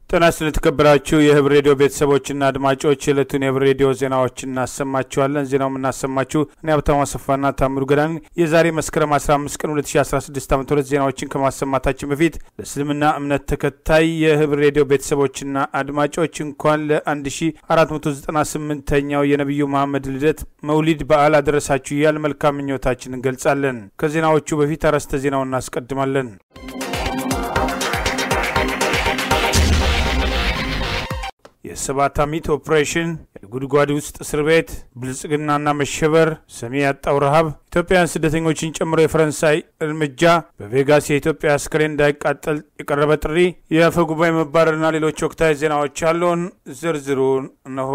ጤና ይስጥልን የተከበራችሁ የህብር ሬዲዮ ቤተሰቦችና አድማጮች የዕለቱን የህብር ሬዲዮ ዜናዎች እናሰማችኋለን። ዜናው የምናሰማችሁ እኔ ሀብታሙ አሰፋና ታምሩ ገዳን። የዛሬ መስከረም 15 ቀን 2016 ዓ ም ዜናዎችን ከማሰማታችን በፊት ለእስልምና እምነት ተከታይ የህብር ሬዲዮ ቤተሰቦችና አድማጮች እንኳን ለ1498ኛው የነቢዩ መሐመድ ልደት መውሊድ በዓል አደረሳችሁ እያል መልካም ምኞታችን እንገልጻለን። ከዜናዎቹ በፊት አርዕስተ ዜናውን እናስቀድማለን። የሰባት አሚት ኦፕሬሽን፣ የጉድጓድ ውስጥ እስር ቤት፣ ብልጽግናና መሸበር፣ ሰሚ ያጣው ረሃብ፣ ኢትዮጵያውያን ስደተኞችን ጨምሮ የፈረንሳይ እርምጃ፣ በቬጋስ የኢትዮጵያ አስከሬን እንዳይቃጠል የቀረበ ጥሪ፣ የአፈ ጉባኤ መባረርና ሌሎች ወቅታዊ ዜናዎች ያለውን ዝርዝሩን እነሆ።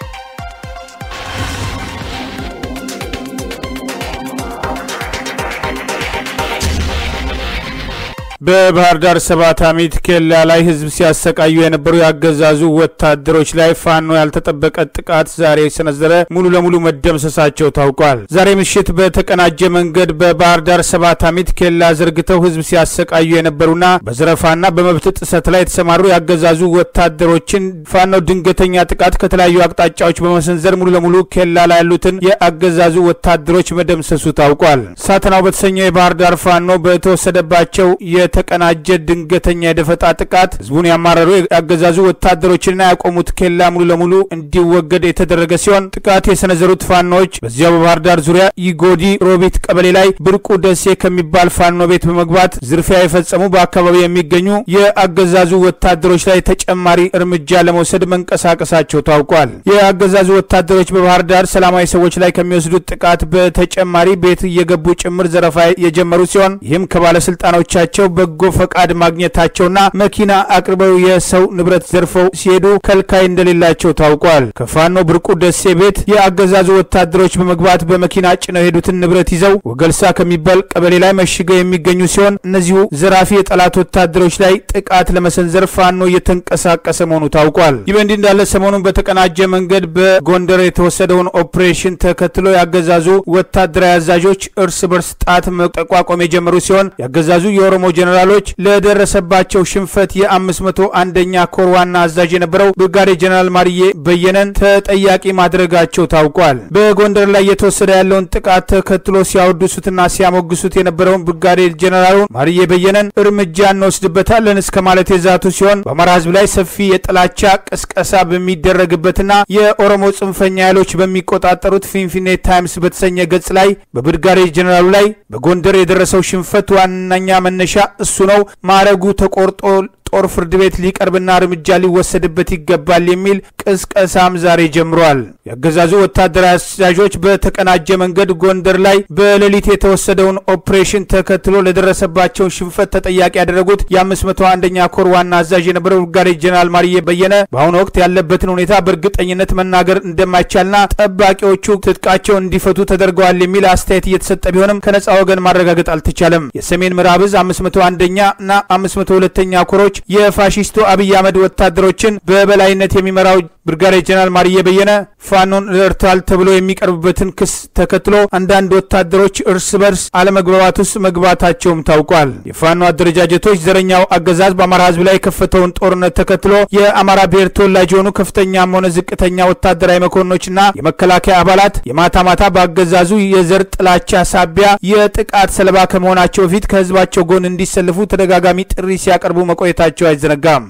በባህር ዳር ሰባት አሚት ኬላ ላይ ህዝብ ሲያሰቃዩ የነበሩ የአገዛዙ ወታደሮች ላይ ፋኖ ያልተጠበቀ ጥቃት ዛሬ የሰነዘረ ሙሉ ለሙሉ መደምሰሳቸው ታውቋል። ዛሬ ምሽት በተቀናጀ መንገድ በባህር ዳር ሰባት አሚት ኬላ ዘርግተው ህዝብ ሲያሰቃዩ የነበሩና በዘረፋና በመብት ጥሰት ላይ የተሰማሩ የአገዛዙ ወታደሮችን ፋኖ ድንገተኛ ጥቃት ከተለያዩ አቅጣጫዎች በመሰንዘር ሙሉ ለሙሉ ኬላ ላይ ያሉትን የአገዛዙ ወታደሮች መደምሰሱ ታውቋል። ሳተናው በተሰኘው የባህር ዳር ፋኖ በተወሰደባቸው የተቀናጀ ድንገተኛ የደፈጣ ጥቃት ህዝቡን ያማረሩ ያገዛዙ ወታደሮችንና ያቆሙት ኬላ ሙሉ ለሙሉ እንዲወገድ የተደረገ ሲሆን ጥቃት የሰነዘሩት ፋኖዎች በዚያው በባህር ዳር ዙሪያ ይጎዲ ሮቢት ቀበሌ ላይ ብርቁ ደሴ ከሚባል ፋኖ ቤት በመግባት ዝርፊያ የፈጸሙ በአካባቢው የሚገኙ የአገዛዙ ወታደሮች ላይ ተጨማሪ እርምጃ ለመውሰድ መንቀሳቀሳቸው ታውቋል። የአገዛዙ ወታደሮች በባህር ዳር ሰላማዊ ሰዎች ላይ ከሚወስዱት ጥቃት በተጨማሪ ቤት እየገቡ ጭምር ዘረፋ የጀመሩ ሲሆን ይህም ከባለስልጣኖቻቸው በጎ ፈቃድ ማግኘታቸውና መኪና አቅርበው የሰው ንብረት ዘርፈው ሲሄዱ ከልካይ እንደሌላቸው ታውቋል። ከፋኖ ብርቁ ደሴ ቤት የአገዛዙ ወታደሮች በመግባት በመኪና ጭነው የሄዱትን ንብረት ይዘው ወገልሳ ከሚባል ቀበሌ ላይ መሽገው የሚገኙ ሲሆን እነዚሁ ዘራፊ የጠላት ወታደሮች ላይ ጥቃት ለመሰንዘር ፋኖ እየተንቀሳቀሰ መሆኑ ታውቋል። ይህ በእንዲህ እንዳለ ሰሞኑን በተቀናጀ መንገድ በጎንደር የተወሰደውን ኦፕሬሽን ተከትሎ የአገዛዙ ወታደራዊ አዛዦች እርስ በርስ ጣት መጠቋቆም የጀመሩ ሲሆን የአገዛዙ የኦሮሞ ጀኔራሎች ለደረሰባቸው ሽንፈት የአምስት መቶ አንደኛ ኮር ዋና አዛዥ የነበረው ብርጋዴ ጀኔራል ማርዬ በየነን ተጠያቂ ማድረጋቸው ታውቋል። በጎንደር ላይ እየተወሰደ ያለውን ጥቃት ተከትሎ ሲያወድሱትና ሲያሞግሱት የነበረውን ብርጋዴ ጀኔራሉን ማርዬ በየነን እርምጃ እንወስድበታለን እስከ ማለት የዛቱ ሲሆን በአማራ ሕዝብ ላይ ሰፊ የጥላቻ ቅስቀሳ በሚደረግበትና የኦሮሞ ጽንፈኛ ኃይሎች በሚቆጣጠሩት ፊንፊኔ ታይምስ በተሰኘ ገጽ ላይ በብርጋዴ ጀኔራሉ ላይ በጎንደር የደረሰው ሽንፈት ዋነኛ መነሻ እሱ ነው፣ ማዕረጉ ተቆርጦ ጦር ፍርድ ቤት ሊቀርብና እርምጃ ሊወሰድበት ይገባል የሚል ቅስቀሳም ዛሬ ጀምሯል። የአገዛዙ ወታደራዊ አዛዦች በተቀናጀ መንገድ ጎንደር ላይ በሌሊት የተወሰደውን ኦፕሬሽን ተከትሎ ለደረሰባቸው ሽንፈት ተጠያቂ ያደረጉት የ501ኛ ኮር ዋና አዛዥ የነበረው ብርጋዴ ጀኔራል ማርዬ በየነ በአሁኑ ወቅት ያለበትን ሁኔታ በእርግጠኝነት መናገር እንደማይቻልና ጠባቂዎቹ ትጥቃቸውን እንዲፈቱ ተደርገዋል የሚል አስተያየት እየተሰጠ ቢሆንም ከነጻ ወገን ማረጋገጥ አልተቻለም። የሰሜን ምዕራብ ዕዝ 501ኛ እና 502ኛ ኮሮች የፋሺስቱ አብይ አህመድ ወታደሮችን በበላይነት የሚመራው ብርጋዴ ጀነራል ማርዬ በየነ ፋኖን ረድተዋል ተብሎ የሚቀርብበትን ክስ ተከትሎ አንዳንድ ወታደሮች እርስ በርስ አለመግባባት ውስጥ መግባታቸውም ታውቋል። የፋኖ አደረጃጀቶች ዘረኛው አገዛዝ በአማራ ሕዝብ ላይ የከፈተውን ጦርነት ተከትሎ የአማራ ብሔር ተወላጅ የሆኑ ከፍተኛም ሆነ ዝቅተኛ ወታደራዊ መኮንኖችና የመከላከያ አባላት የማታ ማታ በአገዛዙ የዘር ጥላቻ ሳቢያ የጥቃት ሰለባ ከመሆናቸው በፊት ከህዝባቸው ጎን እንዲሰልፉ ተደጋጋሚ ጥሪ ሲያቀርቡ መቆየታቸው አይዘነጋም።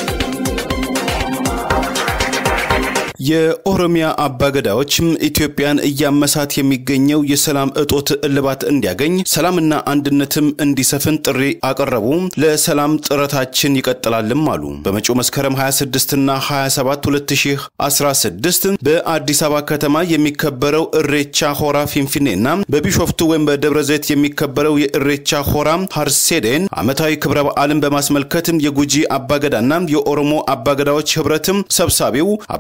የኦሮሚያ አባገዳዎችም ኢትዮጵያን እያመሳት የሚገኘው የሰላም እጦት እልባት እንዲያገኝ ሰላምና አንድነትም እንዲሰፍን ጥሪ አቀረቡ። ለሰላም ጥረታችን ይቀጥላልም አሉ። በመጪው መስከረም 26ና 27 2016 በአዲስ አበባ ከተማ የሚከበረው እሬቻ ሆራ ፊንፊኔና በቢሾፍቱ ወይም በደብረ ዘይት የሚከበረው የእሬቻ ሆራ ሀርሴዴን ዓመታዊ ክብረ በዓልን በማስመልከትም የጉጂ አባገዳና የኦሮሞ አባገዳዎች ህብረትም ሰብሳቢው አባገዳ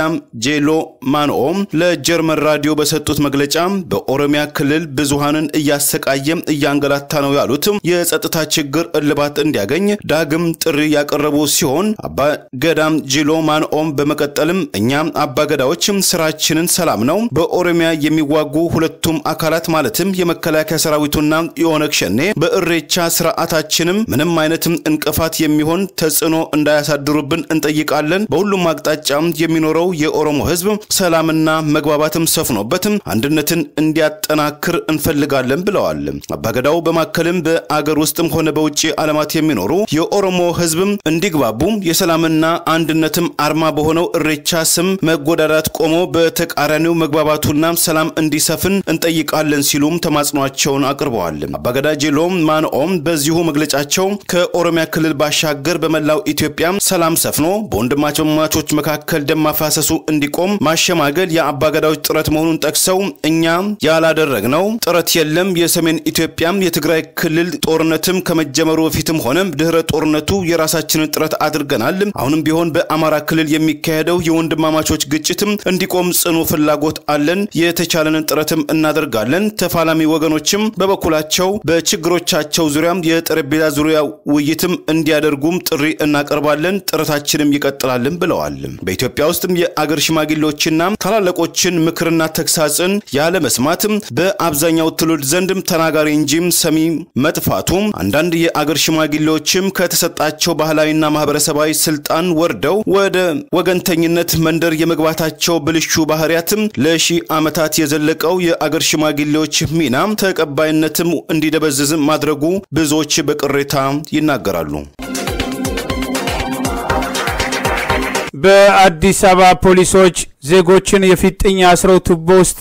ገዳም ጄሎ ማንኦ ለጀርመን ራዲዮ በሰጡት መግለጫ በኦሮሚያ ክልል ብዙሃንን እያሰቃየ እያንገላታ ነው ያሉት የጸጥታ ችግር እልባት እንዲያገኝ ዳግም ጥሪ ያቀረቡ ሲሆን አባ ገዳም ጂሎ ማንኦም በመቀጠልም እኛ አባ ገዳዎች ስራችንን ሰላም ነው። በኦሮሚያ የሚዋጉ ሁለቱም አካላት ማለትም የመከላከያ ሰራዊቱና የኦነግ ሸኔ በእሬቻ ስርዓታችንም ምንም አይነትም እንቅፋት የሚሆን ተጽዕኖ እንዳያሳድሩብን እንጠይቃለን። በሁሉም አቅጣጫ የሚኖረው የኦሮሞ ህዝብ ሰላምና መግባባትም ሰፍኖበትም አንድነትን እንዲያጠናክር እንፈልጋለን ብለዋል። አባገዳው በማከልም በአገር ውስጥም ሆነ በውጭ ዓለማት የሚኖሩ የኦሮሞ ህዝብም እንዲግባቡ የሰላምና አንድነትም አርማ በሆነው እሬቻ ስም መጎዳዳት ቆሞ በተቃራኒው መግባባቱና ሰላም እንዲሰፍን እንጠይቃለን ሲሉም ተማጽኗቸውን አቅርበዋል። አባገዳ ጄሎም ማንኦም በዚሁ መግለጫቸው ከኦሮሚያ ክልል ባሻገር በመላው ኢትዮጵያ ሰላም ሰፍኖ በወንድማማቾች መካከል ደም ማፋሰሱ እንዲቆም ማሸማገል የአባገዳዎች ጥረት መሆኑን ጠቅሰው እኛ ያላደረግነው ጥረት የለም። የሰሜን ኢትዮጵያም የትግራይ ክልል ጦርነትም ከመጀመሩ በፊትም ሆነ ድህረ ጦርነቱ የራሳችንን ጥረት አድርገናል። አሁንም ቢሆን በአማራ ክልል የሚካሄደው የወንድማማቾች ግጭትም እንዲቆም ጽኑ ፍላጎት አለን። የተቻለንን ጥረትም እናደርጋለን። ተፋላሚ ወገኖችም በበኩላቸው በችግሮቻቸው ዙሪያም የጠረጴዛ ዙሪያ ውይይትም እንዲያደርጉም ጥሪ እናቀርባለን። ጥረታችንም ይቀጥላልን ብለዋል። በኢትዮጵያ ውስጥም የአገር ሽማግሌዎችና ታላላቆችን ምክርና ተግሳጽን ያለ መስማትም በአብዛኛው ትውልድ ዘንድም ተናጋሪ እንጂም ሰሚ መጥፋቱም አንዳንድ የአገር ሽማግሌዎችም ከተሰጣቸው ባህላዊና ማህበረሰባዊ ስልጣን ወርደው ወደ ወገንተኝነት መንደር የመግባታቸው ብልሹ ባህሪያትም ለሺህ ዓመታት የዘለቀው የአገር ሽማግሌዎች ሚና ተቀባይነትም እንዲደበዝዝም ማድረጉ ብዙዎች በቅሬታ ይናገራሉ። በአዲስ አበባ ፖሊሶች ዜጎችን የፊጥኝ አስረው ቱቦ ውስጥ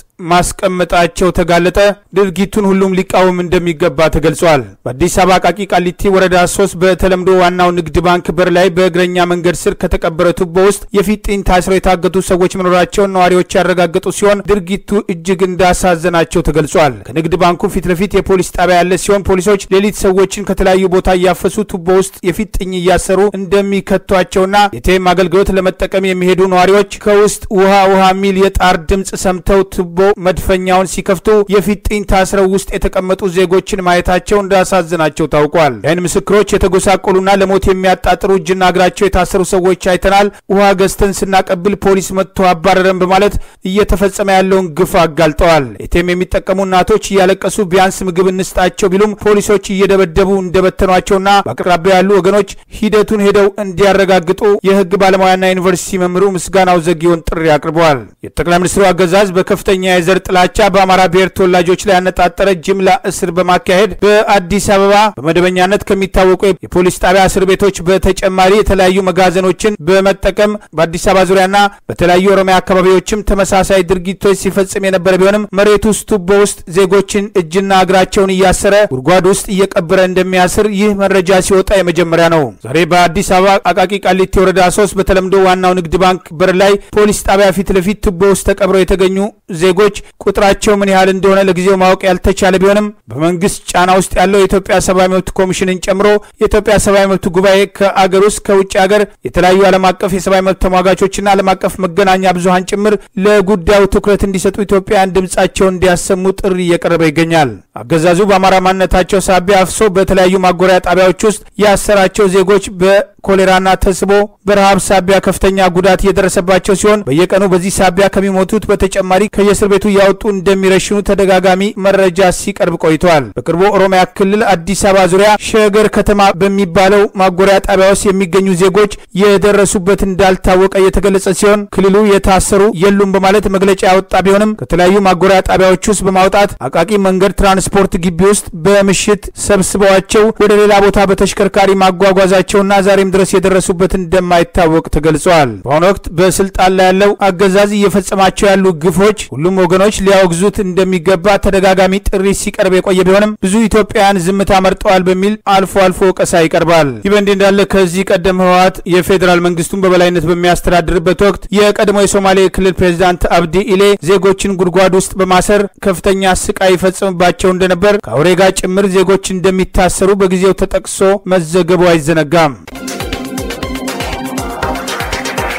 ማስቀመጣቸው ተጋለጠ። ድርጊቱን ሁሉም ሊቃወም እንደሚገባ ተገልጿል። በአዲስ አበባ ቃቂ ቃሊቲ ወረዳ ሶስት በተለምዶ ዋናው ንግድ ባንክ በር ላይ በእግረኛ መንገድ ስር ከተቀበረ ቱቦ ውስጥ የፊጥኝ ታስረው የታገቱ ሰዎች መኖራቸውን ነዋሪዎች ያረጋገጡ ሲሆን ድርጊቱ እጅግ እንዳሳዘናቸው ተገልጿል። ከንግድ ባንኩ ፊት ለፊት የፖሊስ ጣቢያ ያለ ሲሆን ፖሊሶች ሌሊት ሰዎችን ከተለያዩ ቦታ እያፈሱ ቱቦ ውስጥ የፊጥኝ እያሰሩ እንደሚከቷቸውና የቴም አገልግሎት ለመጠቀም የሚሄዱ ነዋሪዎች ከውስጥ ውሃ ውሃ የሚል የጣር ድምፅ ሰምተው ቱቦ መድፈኛውን ሲከፍቱ የፊጥኝ ታስረው ውስጥ የተቀመጡ ዜጎችን ማየታቸው እንዳሳዝናቸው ታውቋል። የዓይን ምስክሮች የተጎሳቆሉና ለሞት የሚያጣጥሩ እጅና እግራቸው የታሰሩ ሰዎች አይተናል። ውሃ ገዝተን ስናቀብል ፖሊስ መጥቶ አባረረን በማለት እየተፈጸመ ያለውን ግፍ አጋልጠዋል። ኤቴም የሚጠቀሙ እናቶች እያለቀሱ ቢያንስ ምግብ እንስጣቸው ቢሉም ፖሊሶች እየደበደቡ እንደበተኗቸውና በአቅራቢያ ያሉ ወገኖች ሂደቱን ሄደው እንዲያረጋግጡ የህግ ባለሙያና ዩኒቨርሲቲ መምህሩ ምስጋናው ዘጊዮን ጥሪ አቅርበዋል። የጠቅላይ ሚኒስትሩ አገዛዝ በከፍተኛ የዘር ጥላቻ በአማራ ብሔር ተወላጆች ላይ ያነጣጠረ ጅምላ እስር በማካሄድ በአዲስ አበባ በመደበኛነት ከሚታወቁ የፖሊስ ጣቢያ እስር ቤቶች በተጨማሪ የተለያዩ መጋዘኖችን በመጠቀም በአዲስ አበባ ዙሪያና በተለያዩ ኦሮሚያ አካባቢዎችም ተመሳሳይ ድርጊቶች ሲፈጽም የነበረ ቢሆንም መሬት ውስጥ ቱቦ ውስጥ ዜጎችን እጅና እግራቸውን እያሰረ ጉድጓድ ውስጥ እየቀበረ እንደሚያስር ይህ መረጃ ሲወጣ የመጀመሪያ ነው። ዛሬ በአዲስ አበባ አቃቂ ቃሊቲ ወረዳ ሶስት በተለምዶ ዋናው ንግድ ባንክ በር ላይ ፖሊስ ጣቢያ ፊት ለፊት ቱቦ ውስጥ ተቀብረው የተገኙ ዜጎች ቁጥራቸው ምን ያህል እንደሆነ ለጊዜው ማወቅ ያልተቻለ ቢሆንም በመንግስት ጫና ውስጥ ያለው የኢትዮጵያ ሰብአዊ መብት ኮሚሽንን ጨምሮ የኢትዮጵያ ሰብአዊ መብት ጉባኤ ከአገር ውስጥ ከውጭ ሀገር የተለያዩ ዓለም አቀፍ የሰብአዊ መብት ተሟጋቾችና ዓለም አቀፍ መገናኛ ብዙሀን ጭምር ለጉዳዩ ትኩረት እንዲሰጡ ኢትዮጵያውያን ድምጻቸውን እንዲያሰሙ ጥሪ እየቀረበ ይገኛል። አገዛዙ በአማራ ማንነታቸው ሳቢያ አፍሶ በተለያዩ ማጎሪያ ጣቢያዎች ውስጥ ያሰራቸው ዜጎች በኮሌራና ተስቦ በረሃብ ሳቢያ ከፍተኛ ጉዳት እየደረሰባቸው ሲሆን በየቀኑ በዚህ ሳቢያ ከሚሞቱት በተጨማሪ ከየእስር ቤቱ እያወጡ እንደሚረሽኑ ተደጋጋሚ መረጃ ሲቀርብ ቆይተዋል። በቅርቡ ኦሮሚያ ክልል አዲስ አበባ ዙሪያ ሸገር ከተማ በሚባለው ማጎሪያ ጣቢያ ውስጥ የሚገኙ ዜጎች የደረሱበት እንዳልታወቀ የተገለጸ ሲሆን ክልሉ የታሰሩ የሉም በማለት መግለጫ ያወጣ ቢሆንም ከተለያዩ ማጎሪያ ጣቢያዎች ውስጥ በማውጣት አቃቂ መንገድ ትራንስፖርት ግቢ ውስጥ በምሽት ሰብስበዋቸው ወደ ሌላ ቦታ በተሽከርካሪ ማጓጓዛቸውና ዛሬም ድረስ የደረሱበት እንደማይታወቅ ተገልጿል። በአሁኑ ወቅት በስልጣን ላይ ያለው አገዛዝ እየፈጸማቸው ያሉ ግፎች ሁሉም ወገኖች ሊያወግዙት እንደሚገባ ተደጋጋሚ ጥሪ ሲቀርብ የቆየ ቢሆንም ብዙ ኢትዮጵያውያን ዝምታ መርጠዋል በሚል አልፎ አልፎ ወቀሳ ይቀርባል። ይህ በእንዲህ እንዳለ ከዚህ ቀደም ህወሓት የፌዴራል መንግስቱን በበላይነት በሚያስተዳድርበት ወቅት የቀድሞ የሶማሌ ክልል ፕሬዚዳንት አብዲ ኢሌ ዜጎችን ጉድጓድ ውስጥ በማሰር ከፍተኛ ስቃይ ይፈጽምባቸው እንደነበር ከአውሬ ጋር ጭምር ዜጎች እንደሚታሰሩ በጊዜው ተጠቅሶ መዘገቡ አይዘነጋም።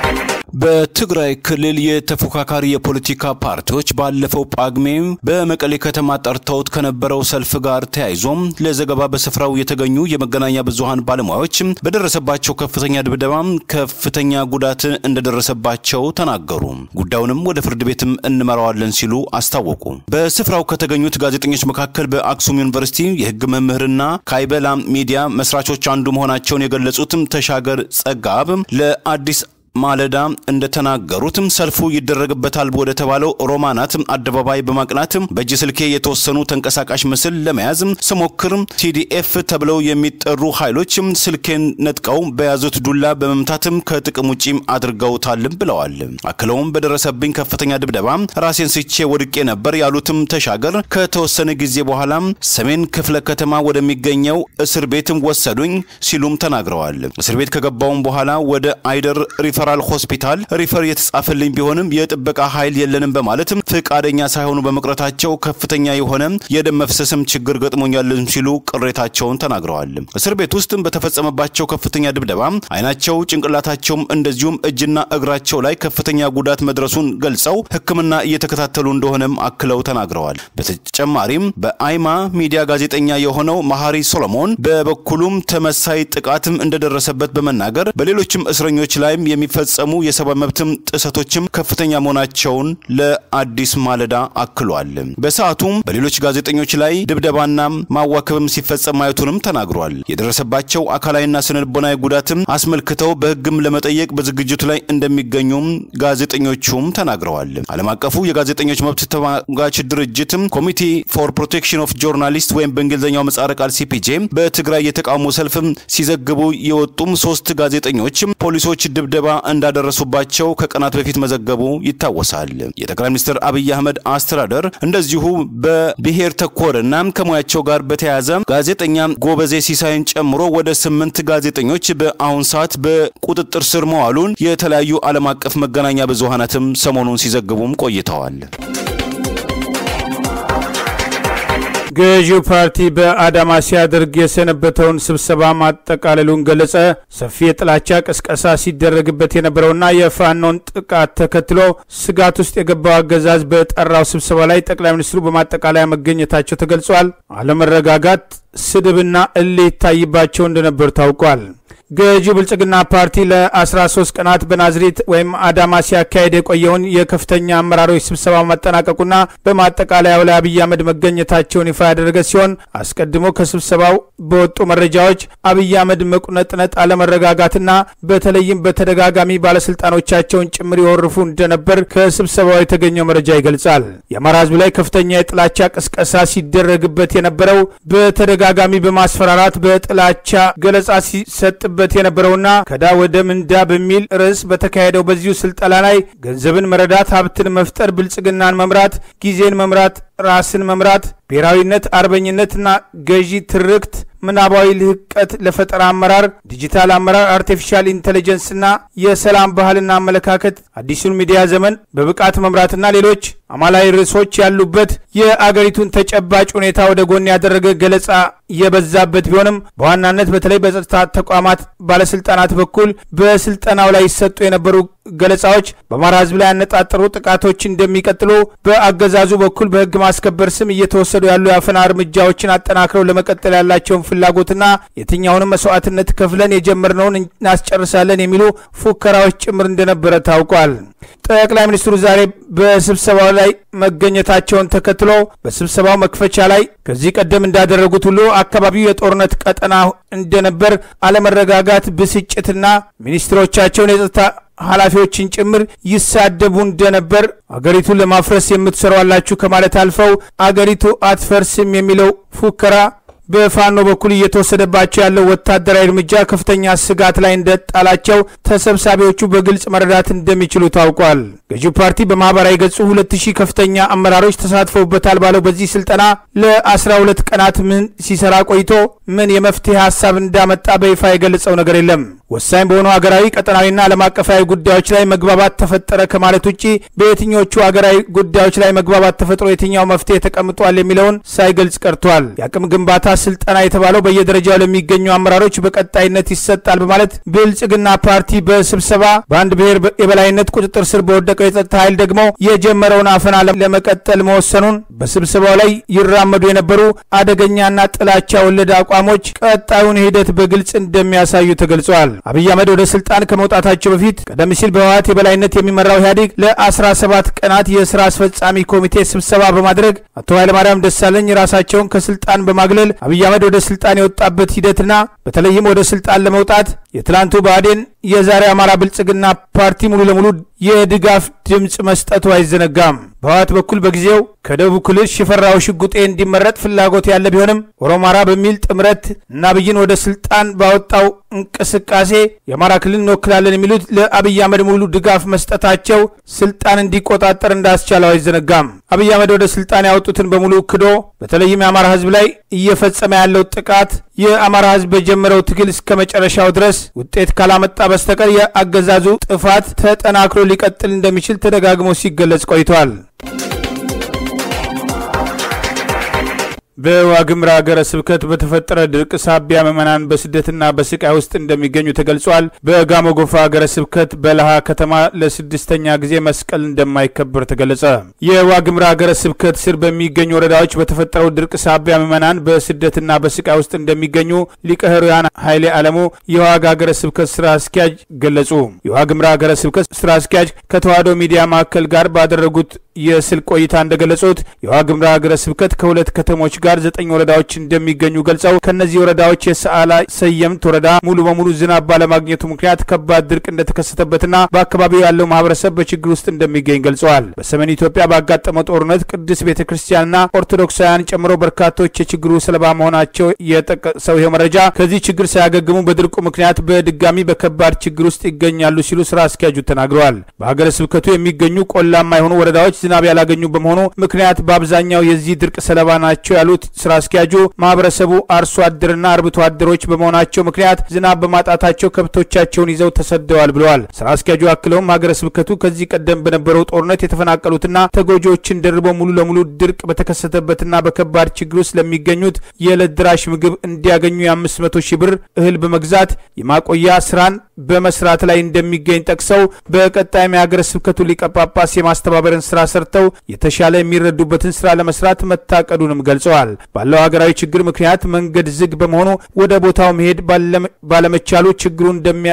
በትግራይ ክልል የተፎካካሪ የፖለቲካ ፓርቲዎች ባለፈው ጳጉሜ በመቀሌ ከተማ ጠርተውት ከነበረው ሰልፍ ጋር ተያይዞም ለዘገባ በስፍራው የተገኙ የመገናኛ ብዙሃን ባለሙያዎች በደረሰባቸው ከፍተኛ ድብደባ ከፍተኛ ጉዳት እንደደረሰባቸው ተናገሩ። ጉዳዩንም ወደ ፍርድ ቤትም እንመራዋለን ሲሉ አስታወቁ። በስፍራው ከተገኙት ጋዜጠኞች መካከል በአክሱም ዩኒቨርሲቲ የሕግ መምህርና ካይበላ ሚዲያ መስራቾች አንዱ መሆናቸውን የገለጹትም ተሻገር ጸጋብ ለአዲስ ማለዳ እንደተናገሩትም ሰልፉ ይደረግበታል ወደ ተባለው ሮማናት አደባባይ በማቅናት በእጅ ስልኬ የተወሰኑ ተንቀሳቃሽ ምስል ለመያዝ ስሞክር ቲዲኤፍ ተብለው የሚጠሩ ኃይሎች ስልኬን ነጥቀው በያዙት ዱላ በመምታትም ከጥቅም ውጪ አድርገውታልም ብለዋል። አክለውም በደረሰብኝ ከፍተኛ ድብደባ ራሴን ስቼ ወድቄ ነበር ያሉትም ተሻገር ከተወሰነ ጊዜ በኋላ ሰሜን ክፍለ ከተማ ወደሚገኘው እስር ቤትም ወሰዱኝ ሲሉም ተናግረዋል። እስር ቤት ከገባውም በኋላ ወደ አይደር ሪፈራል ሆስፒታል ሪፈር የተጻፈልኝ ቢሆንም የጥበቃ ኃይል የለንም በማለትም ፍቃደኛ ሳይሆኑ በመቅረታቸው ከፍተኛ የሆነ የደም መፍሰስም ችግር ገጥሞኛልም ሲሉ ቅሬታቸውን ተናግረዋል። እስር ቤት ውስጥም በተፈጸመባቸው ከፍተኛ ድብደባ አይናቸው፣ ጭንቅላታቸውም እንደዚሁም እጅና እግራቸው ላይ ከፍተኛ ጉዳት መድረሱን ገልጸው ሕክምና እየተከታተሉ እንደሆነም አክለው ተናግረዋል። በተጨማሪም በአይማ ሚዲያ ጋዜጠኛ የሆነው መሐሪ ሶሎሞን በበኩሉም ተመሳይ ጥቃትም እንደደረሰበት በመናገር በሌሎችም እስረኞች ላይም የሚፈጸሙ የሰብአዊ መብትም ጥሰቶችም ከፍተኛ መሆናቸውን ለአዲስ ማለዳ አክሏል። በሰዓቱም በሌሎች ጋዜጠኞች ላይ ድብደባና ማዋከብም ሲፈጸም ማየቱንም ተናግሯል። የደረሰባቸው አካላዊና ስነልቦናዊ ጉዳትም አስመልክተው በሕግም ለመጠየቅ በዝግጅቱ ላይ እንደሚገኙም ጋዜጠኞቹም ተናግረዋል። ዓለም አቀፉ የጋዜጠኞች መብት ተሟጋች ድርጅትም ኮሚቴ ፎር ፕሮቴክሽን ኦፍ ጆርናሊስት ወይም በእንግሊዝኛው ምህጻረ ቃል ሲፒጄ በትግራይ የተቃውሞ ሰልፍም ሲዘግቡ የወጡም ሶስት ጋዜጠኞች ፖሊሶች ድብደባ እንዳደረሱባቸው ከቀናት በፊት መዘገቡ ይታወሳል። የጠቅላይ ሚኒስትር አብይ አህመድ አስተዳደር እንደዚሁ በብሔር ተኮርና ከሙያቸው ጋር በተያያዘ ጋዜጠኛ ጎበዜ ሲሳይን ጨምሮ ወደ ስምንት ጋዜጠኞች በአሁን ሰዓት በቁጥጥር ስር መዋሉን የተለያዩ ዓለም አቀፍ መገናኛ ብዙሃናትም ሰሞኑን ሲዘግቡም ቆይተዋል። ገዢው ፓርቲ በአዳማ ሲያደርግ የሰነበተውን ስብሰባ ማጠቃለሉን ገለጸ። ሰፊ የጥላቻ ቅስቀሳ ሲደረግበት የነበረውና የፋኖን ጥቃት ተከትሎ ስጋት ውስጥ የገባው አገዛዝ በጠራው ስብሰባ ላይ ጠቅላይ ሚኒስትሩ በማጠቃለያ መገኘታቸው ተገልጿል። አለመረጋጋት፣ ስድብና እልህ ይታይባቸው እንደነበር ታውቋል። ገዢው ብልጽግና ፓርቲ ለ13 ቀናት በናዝሬት ወይም አዳማ ሲያካሄድ የቆየውን የከፍተኛ አመራሮች ስብሰባ ማጠናቀቁና በማጠቃለያው ላይ አብይ አህመድ መገኘታቸውን ይፋ ያደረገ ሲሆን አስቀድሞ ከስብሰባው በወጡ መረጃዎች አብይ አህመድ መቁነጥነጥ፣ አለመረጋጋትና በተለይም በተደጋጋሚ ባለስልጣኖቻቸውን ጭምር ይወርፉ እንደነበር ከስብሰባው የተገኘው መረጃ ይገልጻል። የአማራ ሕዝብ ላይ ከፍተኛ የጥላቻ ቅስቀሳ ሲደረግበት የነበረው በተደጋጋሚ በማስፈራራት በጥላቻ ገለጻ ሲሰጥበት በት የነበረውና ከዳ ወደ ምንዳ በሚል ርዕስ በተካሄደው በዚሁ ስልጠና ላይ ገንዘብን መረዳት፣ ሀብትን መፍጠር፣ ብልጽግናን መምራት፣ ጊዜን መምራት፣ ራስን መምራት፣ ብሔራዊነት፣ አርበኝነትና ገዢ ትርክት ምናባዊ ልህቀት ለፈጠራ አመራር፣ ዲጂታል አመራር፣ አርቲፊሻል ኢንቴሊጀንስና የሰላም ባህልና አመለካከት፣ አዲሱን ሚዲያ ዘመን በብቃት መምራትና ሌሎች አማላዊ ርዕሶች ያሉበት የአገሪቱን ተጨባጭ ሁኔታ ወደ ጎን ያደረገ ገለጻ የበዛበት ቢሆንም በዋናነት በተለይ በጸጥታ ተቋማት ባለስልጣናት በኩል በስልጠናው ላይ ይሰጡ የነበሩ ገለጻዎች በአማራ ሕዝብ ላይ ያነጣጠሩ ጥቃቶች እንደሚቀጥሉ፣ በአገዛዙ በኩል በህግ ማስከበር ስም እየተወሰዱ ያሉ የአፈና እርምጃዎችን አጠናክረው ለመቀጠል ያላቸውን ፍላጎትና የትኛውንም መስዋዕትነት ከፍለን የጀመርነውን እናስጨርሳለን የሚሉ ፉከራዎች ጭምር እንደነበረ ታውቋል። ጠቅላይ ሚኒስትሩ ዛሬ በስብሰባው ላይ መገኘታቸውን ተከትሎ በስብሰባው መክፈቻ ላይ ከዚህ ቀደም እንዳደረጉት ሁሉ አካባቢው የጦርነት ቀጠና እንደነበር፣ አለመረጋጋት፣ ብስጭትና ሚኒስትሮቻቸውን የጸጥታ ኃላፊዎችን ጭምር ይሳደቡ እንደነበር አገሪቱን ለማፍረስ የምትሰሩ አላችሁ ከማለት አልፈው አገሪቱ አትፈርስም የሚለው ፉከራ በፋኖ በኩል እየተወሰደባቸው ያለው ወታደራዊ እርምጃ ከፍተኛ ስጋት ላይ እንደጣላቸው ተሰብሳቢዎቹ በግልጽ መረዳት እንደሚችሉ ታውቋል። ገዢው ፓርቲ በማህበራዊ ገጹ ሁለት ሺህ ከፍተኛ አመራሮች ተሳትፈውበታል ባለው በዚህ ስልጠና ለአስራ ሁለት ቀናት ምን ሲሰራ ቆይቶ ምን የመፍትሄ ሀሳብ እንዳመጣ በይፋ የገለጸው ነገር የለም። ወሳኝ በሆኑ ሀገራዊ ቀጠናዊና ዓለም አቀፋዊ ጉዳዮች ላይ መግባባት ተፈጠረ ከማለት ውጭ በየትኞቹ ሀገራዊ ጉዳዮች ላይ መግባባት ተፈጥሮ የትኛው መፍትሄ ተቀምጧል የሚለውን ሳይገልጽ ቀርቷል። የአቅም ግንባታ ስልጠና የተባለው በየደረጃው ለሚገኙ አመራሮች በቀጣይነት ይሰጣል በማለት ብልጽግና ፓርቲ በስብሰባ በአንድ ብሔር የበላይነት ቁጥጥር ስር በወደቀው የጸጥታ ኃይል ደግሞ የጀመረውን አፈና ለመቀጠል መወሰኑን በስብሰባው ላይ ይራመዱ የነበሩ አደገኛና ጥላቻ ወለድ አቋሞች ቀጣዩን ሂደት በግልጽ እንደሚያሳዩ ተገልጿል። አብይ አህመድ ወደ ስልጣን ከመውጣታቸው በፊት ቀደም ሲል በህወሓት የበላይነት የሚመራው ኢህአዴግ ለ17 ቀናት የስራ አስፈጻሚ ኮሚቴ ስብሰባ በማድረግ አቶ ኃይለማርያም ደሳለኝ ራሳቸውን ከስልጣን በማግለል አብይ አህመድ ወደ ስልጣን የወጣበት ሂደትና በተለይም ወደ ስልጣን ለመውጣት የትላንቱ ብአዴን የዛሬ አማራ ብልጽግና ፓርቲ ሙሉ ለሙሉ የድጋፍ ድምፅ መስጠቱ አይዘነጋም። በህወሓት በኩል በጊዜው ከደቡብ ክልል ሽፈራው ሽጉጤ እንዲመረጥ ፍላጎት ያለ ቢሆንም ኦሮማራ በሚል ጥምረት እና አብይን ወደ ስልጣን ባወጣው እንቅስቃሴ የአማራ ክልል እንወክላለን የሚሉት ለአብይ አህመድ ሙሉ ድጋፍ መስጠታቸው ስልጣን እንዲቆጣጠር እንዳስቻለው አይዘነጋም። አብይ አህመድ ወደ ስልጣን ያወጡትን በሙሉ ክዶ በተለይም የአማራ ህዝብ ላይ እየፈጸመ ያለው ጥቃት የአማራ ህዝብ በጀመረው ትግል እስከ መጨረሻው ድረስ ውጤት ካላመጣ በስተቀር የአገዛዙ ጥፋት ተጠናክሮ ሊቀጥል እንደሚችል ተደጋግሞ ሲገለጽ ቆይቷል። በዋግምራ ሀገረ ስብከት በተፈጠረ ድርቅ ሳቢያ ምዕመናን በስደትና በስቃይ ውስጥ እንደሚገኙ ተገልጿል። በጋሞ ጎፋ ሀገረ ስብከት በለሃ ከተማ ለስድስተኛ ጊዜ መስቀል እንደማይከበር ተገለጸ። የዋግምራ ሀገረ ስብከት ስር በሚገኙ ወረዳዎች በተፈጠረው ድርቅ ሳቢያ ምዕመናን በስደትና በስቃይ ውስጥ እንደሚገኙ ሊቀ ሕሩያን ኃይሌ አለሙ የዋግ ሀገረ ስብከት ስራ አስኪያጅ ገለጹ። የዋግምራ ሀገረ ስብከት ስራ አስኪያጅ ከተዋሕዶ ሚዲያ ማዕከል ጋር ባደረጉት የስልክ ቆይታ እንደገለጹት የዋግምራ ሀገረ ስብከት ከሁለት ከተሞች ጋር ዘጠኝ ወረዳዎች እንደሚገኙ ገልጸው ከእነዚህ ወረዳዎች የሰዓላ ሰየምት ወረዳ ሙሉ በሙሉ ዝናብ ባለማግኘቱ ምክንያት ከባድ ድርቅ እንደተከሰተበትና በአካባቢው ያለው ማህበረሰብ በችግር ውስጥ እንደሚገኝ ገልጸዋል። በሰሜን ኢትዮጵያ ባጋጠመው ጦርነት ቅድስት ቤተ ክርስቲያንና ኦርቶዶክሳውያን ጨምሮ በርካቶች የችግሩ ሰለባ መሆናቸው የጠቀሰው ይኸው መረጃ ከዚህ ችግር ሳያገግሙ በድርቁ ምክንያት በድጋሚ በከባድ ችግር ውስጥ ይገኛሉ ሲሉ ስራ አስኪያጁ ተናግረዋል። በሀገረ ስብከቱ የሚገኙ ቆላማ የሆኑ ወረዳዎች ዝናብ ያላገኙ በመሆኑ ምክንያት በአብዛኛው የዚህ ድርቅ ሰለባ ናቸው ያሉት ስራ አስኪያጁ ማህበረሰቡ አርሶ አደርና አርብቶ አደሮች በመሆናቸው ምክንያት ዝናብ በማጣታቸው ከብቶቻቸውን ይዘው ተሰደዋል ብለዋል። ስራ አስኪያጁ አክለውም ሀገረ ስብከቱ ከዚህ ቀደም በነበረው ጦርነት የተፈናቀሉትና ተጎጂዎችን ደርበው ሙሉ ለሙሉ ድርቅ በተከሰተበትና በከባድ ችግር ውስጥ ለሚገኙት የዕለት ድራሽ ምግብ እንዲያገኙ የአምስት መቶ ሺህ ብር እህል በመግዛት የማቆያ ስራን በመስራት ላይ እንደሚገኝ ጠቅሰው በቀጣይም የሀገረ ስብከቱ ሊቀ ጳጳስ የማስተባበርን ስራ ሰርተው የተሻለ የሚረዱበትን ስራ ለመስራት መታቀዱንም ገልጸዋል። ባለው ሀገራዊ ችግር ምክንያት መንገድ ዝግ በመሆኑ ወደ ቦታው መሄድ ባለመቻሉ ችግሩ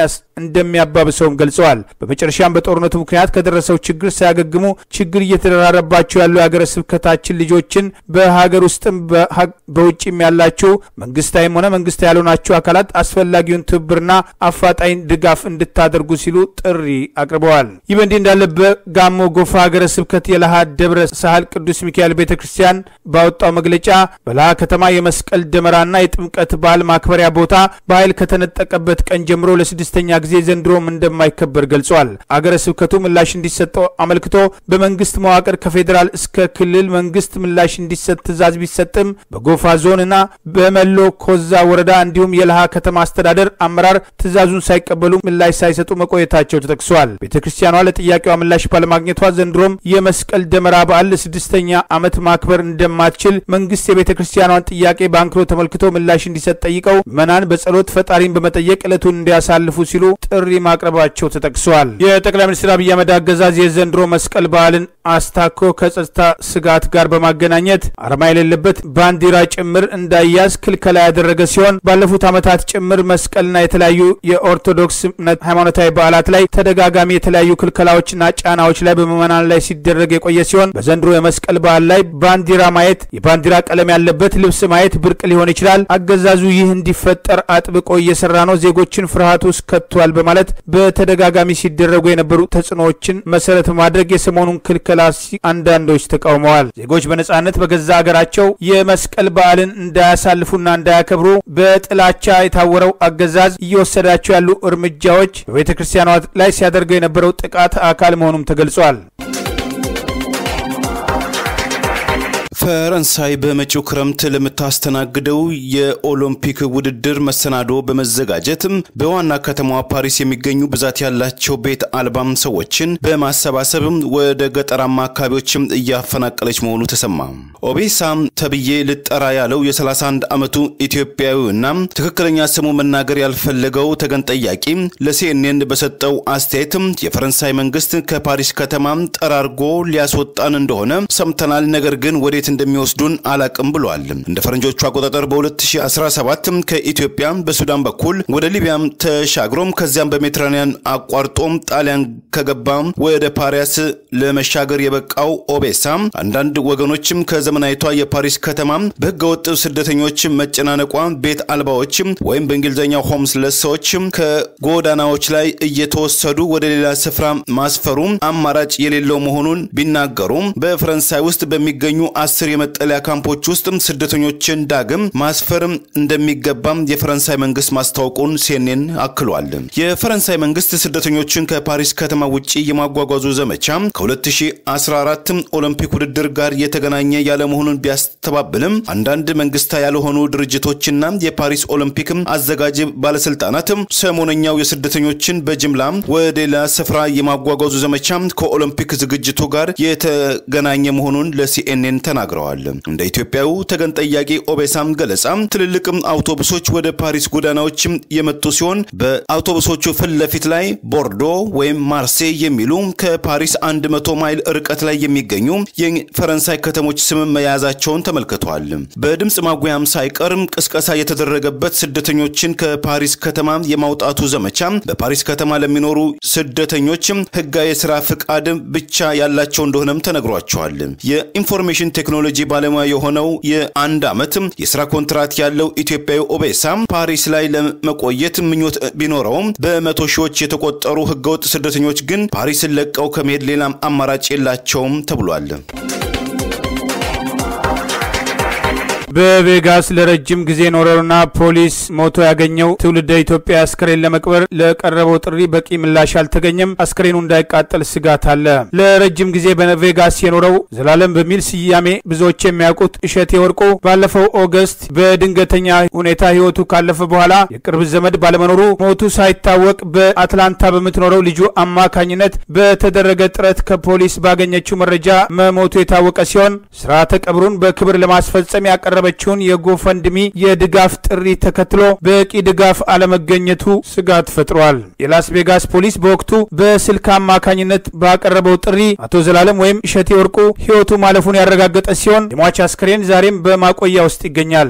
እንደሚያባብሰውም ገልጸዋል። በመጨረሻም በጦርነቱ ምክንያት ከደረሰው ችግር ሳያገግሙ ችግር እየተደራረባቸው ያሉ የሀገረ ስብከታችን ልጆችን በሀገር ውስጥም በውጭም ያላችሁ መንግስታዊም ሆነ መንግስታዊ ያልሆናችሁ አካላት አስፈላጊውን ትብብርና አፋጣኝ ድጋፍ እንድታደርጉ ሲሉ ጥሪ አቅርበዋል። ይህ በእንዲህ እንዳለ በጋሞ ጎፋ ሀገረ ስብከት የለሃ ደብረ ሳህል ቅዱስ ሚካኤል ቤተ ክርስቲያን ባወጣው መግለጫ በለሃ ከተማ የመስቀል ደመራና የጥምቀት በዓል ማክበሪያ ቦታ በኃይል ከተነጠቀበት ቀን ጀምሮ ለስድስተኛ ጊዜ ዘንድሮም እንደማይከበር ገልጿል። አገረ ስብከቱ ምላሽ እንዲሰጠው አመልክቶ በመንግስት መዋቅር ከፌዴራል እስከ ክልል መንግስት ምላሽ እንዲሰጥ ትዕዛዝ ቢሰጥም በጎፋ ዞንና በመሎ ኮዛ ወረዳ እንዲሁም የለሃ ከተማ አስተዳደር አመራር ትዕዛዙን ሳይቀበሉ ምላሽ ሳይሰጡ መቆየታቸው ተጠቅሷል። ቤተ ክርስቲያኗ ለጥያቄዋ ምላሽ ባለማግኘቷ ዘንድሮም የመስቀል ደመራ በዓል ለስድስተኛ ዓመት ማክበር እንደማትችል መንግስት የቤተ ክርስቲያኗን ጥያቄ በአንክሮ ተመልክቶ ምላሽ እንዲሰጥ ጠይቀው ምዕመናን በጸሎት ፈጣሪን በመጠየቅ ዕለቱን እንዲያሳልፉ ሲሉ ጥሪ ማቅረባቸው ተጠቅሷል። የጠቅላይ ሚኒስትር አብይ አህመድ አገዛዝ የዘንድሮ መስቀል በዓልን አስታኮ ከጸጥታ ስጋት ጋር በማገናኘት አርማ የሌለበት ባንዲራ ጭምር እንዳያዝ ክልከላ ያደረገ ሲሆን ባለፉት ዓመታት ጭምር መስቀልና የተለያዩ የኦርቶዶክስ እምነት ሃይማኖታዊ በዓላት ላይ ተደጋጋሚ የተለያዩ ክልከላዎችና ጫናዎች ላይ በምዕመናን ላይ ሲደረግ የቆየ ሲሆን በዘንድሮ የመስቀል በዓል ላይ ባንዲራ ማየት፣ የባንዲራ ቀለም ያለበት ልብስ ማየት ብርቅ ሊሆን ይችላል። አገዛዙ ይህ እንዲፈጠር አጥብቆ እየሰራ ነው፣ ዜጎችን ፍርሃት ውስጥ ከቷል በማለት በተደጋጋሚ ሲደረጉ የነበሩ ተጽዕኖዎችን መሰረት በማድረግ የሰሞኑን ክልከላ አንዳንዶች ተቃውመዋል። ዜጎች በነጻነት በገዛ ሀገራቸው የመስቀል በዓልን እንዳያሳልፉና እንዳያከብሩ በጥላቻ የታወረው አገዛዝ እየወሰዳቸው ያሉ እርምጃዎች በቤተ ክርስቲያኗ ላይ ሲያደርገው የነበረው ጥቃት አካል መሆኑም ተገልጿል። ፈረንሳይ በመጪው ክረምት ለምታስተናግደው የኦሎምፒክ ውድድር መሰናዶ በመዘጋጀት በዋና ከተማዋ ፓሪስ የሚገኙ ብዛት ያላቸው ቤት አልባም ሰዎችን በማሰባሰብ ወደ ገጠራማ አካባቢዎችም እያፈናቀለች መሆኑ ተሰማ። ኦቤሳ ተብዬ ልጠራ ያለው የ31 ዓመቱ ኢትዮጵያዊና ትክክለኛ ስሙ መናገር ያልፈለገው ተገን ጠያቂ ለሲኤንኤን በሰጠው አስተያየት የፈረንሳይ መንግስት ከፓሪስ ከተማ ጠራርጎ ሊያስወጣን እንደሆነ ሰምተናል፣ ነገር ግን ወዴት እንደሚወስዱን አላቅም ብሏል። እንደ ፈረንጆቹ አቆጣጠር በ2017 ከኢትዮጵያ በሱዳን በኩል ወደ ሊቢያም ተሻግሮም ከዚያም በሜዲትራኒያን አቋርጦም ጣሊያን ከገባ ወደ ፓሪስ ለመሻገር የበቃው ኦቤሳ አንዳንድ ወገኖችም ከዘመናዊቷ የፓሪስ ከተማ በህገወጥ ስደተኞች መጨናነቋ ቤት አልባዎች ወይም በእንግሊዝኛው ሆምስለስ ሰዎች ከጎዳናዎች ላይ እየተወሰዱ ወደ ሌላ ስፍራ ማስፈሩ አማራጭ የሌለው መሆኑን ቢናገሩም በፈረንሳይ ውስጥ በሚገኙ አስር የመጠለያ ካምፖች ውስጥ ስደተኞችን ዳግም ማስፈር እንደሚገባም የፈረንሳይ መንግስት ማስታወቁን ሲኤንኤን አክሏል። የፈረንሳይ መንግስት ስደተኞችን ከፓሪስ ከተማ ውጭ የማጓጓዙ ዘመቻ ከ2014 ኦሎምፒክ ውድድር ጋር የተገናኘ ያለመሆኑን ቢያስተባብልም አንዳንድ መንግስታዊ ያልሆኑ ድርጅቶችና የፓሪስ ኦሎምፒክ አዘጋጅ ባለስልጣናት ሰሞነኛው የስደተኞችን በጅምላ ወደ ሌላ ስፍራ የማጓጓዙ ዘመቻ ከኦሎምፒክ ዝግጅቱ ጋር የተገናኘ መሆኑን ለሲኤንኤን ተናግረዋል። እንደ ኢትዮጵያዊ ተገን ጠያቂ ኦቤሳም ገለጻ ትልልቅ አውቶቡሶች ወደ ፓሪስ ጎዳናዎች የመጡ ሲሆን በአውቶቡሶቹ ፊት ለፊት ላይ ቦርዶ ወይም ማርሴይ የሚሉ ከፓሪስ 100 ማይል ርቀት ላይ የሚገኙ የፈረንሳይ ከተሞች ስም መያዛቸውን ተመልክተዋል። በድምፅ ማጉያም ሳይቀርም ቅስቀሳ የተደረገበት ስደተኞችን ከፓሪስ ከተማ የማውጣቱ ዘመቻ በፓሪስ ከተማ ለሚኖሩ ስደተኞች ህጋዊ የስራ ፍቃድ ብቻ ያላቸው እንደሆነም ተነግሯቸዋል። የኢንፎርሜሽን ቴክኖሎጂ ባለሙያ የሆነው የአንድ ዓመት የስራ ኮንትራት ያለው ኢትዮጵያዊ ኦቤሳ ፓሪስ ላይ ለመቆየት ምኞት ቢኖረውም በመቶ ሺዎች የተቆጠሩ ህገወጥ ስደተኞች ግን ፓሪስን ለቀው ከመሄድ ሌላ አማራጭ የላቸውም ተብሏል። በቬጋስ ለረጅም ጊዜ ኖረውና ፖሊስ ሞቶ ያገኘው ትውልደ ኢትዮጵያ አስከሬን ለመቅበር ለቀረበው ጥሪ በቂ ምላሽ አልተገኘም። አስከሬኑ እንዳይቃጠል ስጋት አለ። ለረጅም ጊዜ በቬጋስ የኖረው ዘላለም በሚል ስያሜ ብዙዎች የሚያውቁት እሸቴ ወርቁ ባለፈው ኦገስት በድንገተኛ ሁኔታ ህይወቱ ካለፈ በኋላ የቅርብ ዘመድ ባለመኖሩ ሞቱ ሳይታወቅ በአትላንታ በምትኖረው ልጁ አማካኝነት በተደረገ ጥረት ከፖሊስ ባገኘችው መረጃ መሞቱ የታወቀ ሲሆን ስርዓተ ቀብሩን በክብር ለማስፈጸም ያቀረበ ችውን የጎፈንድሚ የድጋፍ ጥሪ ተከትሎ በቂ ድጋፍ አለመገኘቱ ስጋት ፈጥሯል። የላስ ቬጋስ ፖሊስ በወቅቱ በስልክ አማካኝነት ባቀረበው ጥሪ አቶ ዘላለም ወይም እሸቴ ወርቁ ህይወቱ ማለፉን ያረጋገጠ ሲሆን የሟች አስክሬን ዛሬም በማቆያ ውስጥ ይገኛል።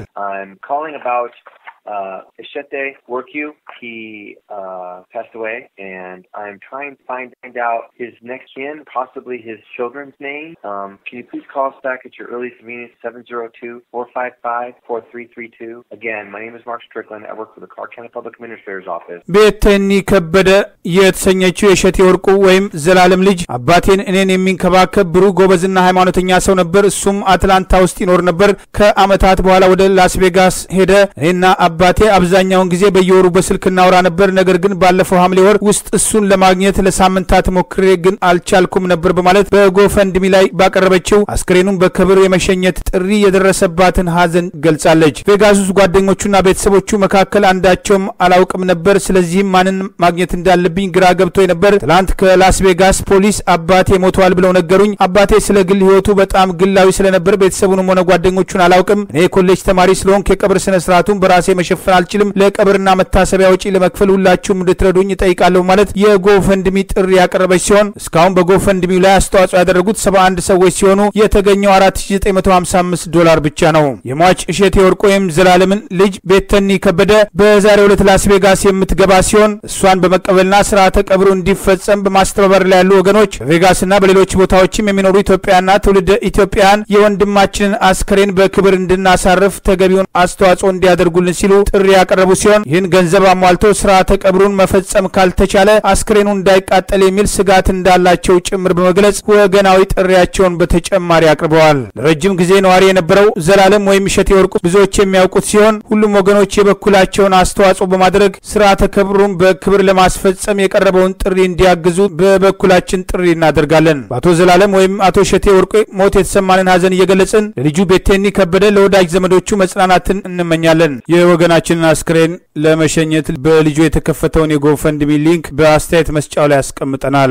Uh, Ishete Worku, he uh, passed away, and I'm trying to find, find out his next kin, possibly his children's name. Um, can you please call us back at your earliest convenience, 702-455-4332. Again, my name is Mark Strickland. I work for the Clark County Public Administrator's Office. ቤተኒ ከበደ የተሰኘችው የእሸቴ ወርቁ ወይም ዘላለም ልጅ አባቴን እኔን የሚንከባከብ ብሩህ ጎበዝና ሃይማኖተኛ ሰው ነበር። እሱም አትላንታ ውስጥ ይኖር ነበር። ከአመታት በኋላ ወደ ላስ ቬጋስ ሄደ። እኔና አባቴ አብዛኛውን ጊዜ በየወሩ በስልክ እናወራ ነበር። ነገር ግን ባለፈው ሐምሌ ወር ውስጥ እሱን ለማግኘት ለሳምንታት ሞክሬ ግን አልቻልኩም ነበር በማለት በጎፈንድሚ ላይ ባቀረበችው አስክሬኑን በክብር የመሸኘት ጥሪ የደረሰባትን ሀዘን ገልጻለች። ቬጋስ ውስጥ ጓደኞቹና ቤተሰቦቹ መካከል አንዳቸውም አላውቅም ነበር። ስለዚህም ማንን ማግኘት እንዳለብኝ ግራ ገብቶ ነበር። ትላንት ከላስ ቬጋስ ፖሊስ አባቴ ሞተዋል ብለው ነገሩኝ። አባቴ ስለ ግል ህይወቱ በጣም ግላዊ ስለነበር ቤተሰቡንም ሆነ ጓደኞቹን አላውቅም። እኔ የኮሌጅ ተማሪ ስለሆንኩ የቀብር ስነ ስርዓቱን በራሴ መሸፈን አልችልም። ለቀብርና መታሰቢያ ወጪ ለመክፈል ሁላችሁም እንድትረዱኝ እጠይቃለሁ ማለት የጎፈንድሚ ጥሪ ያቀረበች ሲሆን እስካሁን በጎፈንድሚው ላይ አስተዋጽኦ ያደረጉት 71 ሰዎች ሲሆኑ የተገኘው 4955 ዶላር ብቻ ነው። የሟች እሸቴ ወርቁ ወይም ዘላለምን ልጅ ቤተኒ ከበደ በዛሬው ዕለት ላስ ቬጋስ የምትገባ ሲሆን እሷን በመቀበልና ስርዓተ ቀብሩ እንዲፈጸም በማስተባበር ላይ ያሉ ወገኖች በቬጋስና በሌሎች ቦታዎችም የሚኖሩ ኢትዮጵያና ትውልደ ኢትዮጵያውያን የወንድማችንን አስከሬን በክብር እንድናሳርፍ ተገቢውን አስተዋጽኦ እንዲያደርጉልን ሲሉ ጥሪ ያቀረቡ ሲሆን ይህን ገንዘብ አሟልቶ ስርዓተ ቀብሩን መፈጸም ካልተቻለ አስክሬኑ እንዳይቃጠል የሚል ስጋት እንዳላቸው ጭምር በመግለጽ ወገናዊ ጥሪያቸውን በተጨማሪ አቅርበዋል። ለረጅም ጊዜ ነዋሪ የነበረው ዘላለም ወይም እሸቴ ወርቁ ብዙዎች የሚያውቁት ሲሆን ሁሉም ወገኖች የበኩላቸውን አስተዋጽኦ በማድረግ ስርዓተ ቀብሩን በክብር ለማስፈጸም የቀረበውን ጥሪ እንዲያግዙ በበኩላችን ጥሪ እናደርጋለን። በአቶ ዘላለም ወይም አቶ እሸቴ ወርቁ ሞት የተሰማንን ሀዘን እየገለጽን ለልጁ ቤቴኒ ከበደ ለወዳጅ ዘመዶቹ መጽናናትን እንመኛለን። የወገናችንን አስክሬን ለመሸኘት በልጁ የተከፈተውን የጎፈንድሚ ሊንክ በአስተያየት መስጫው ላይ ያስቀምጠናል።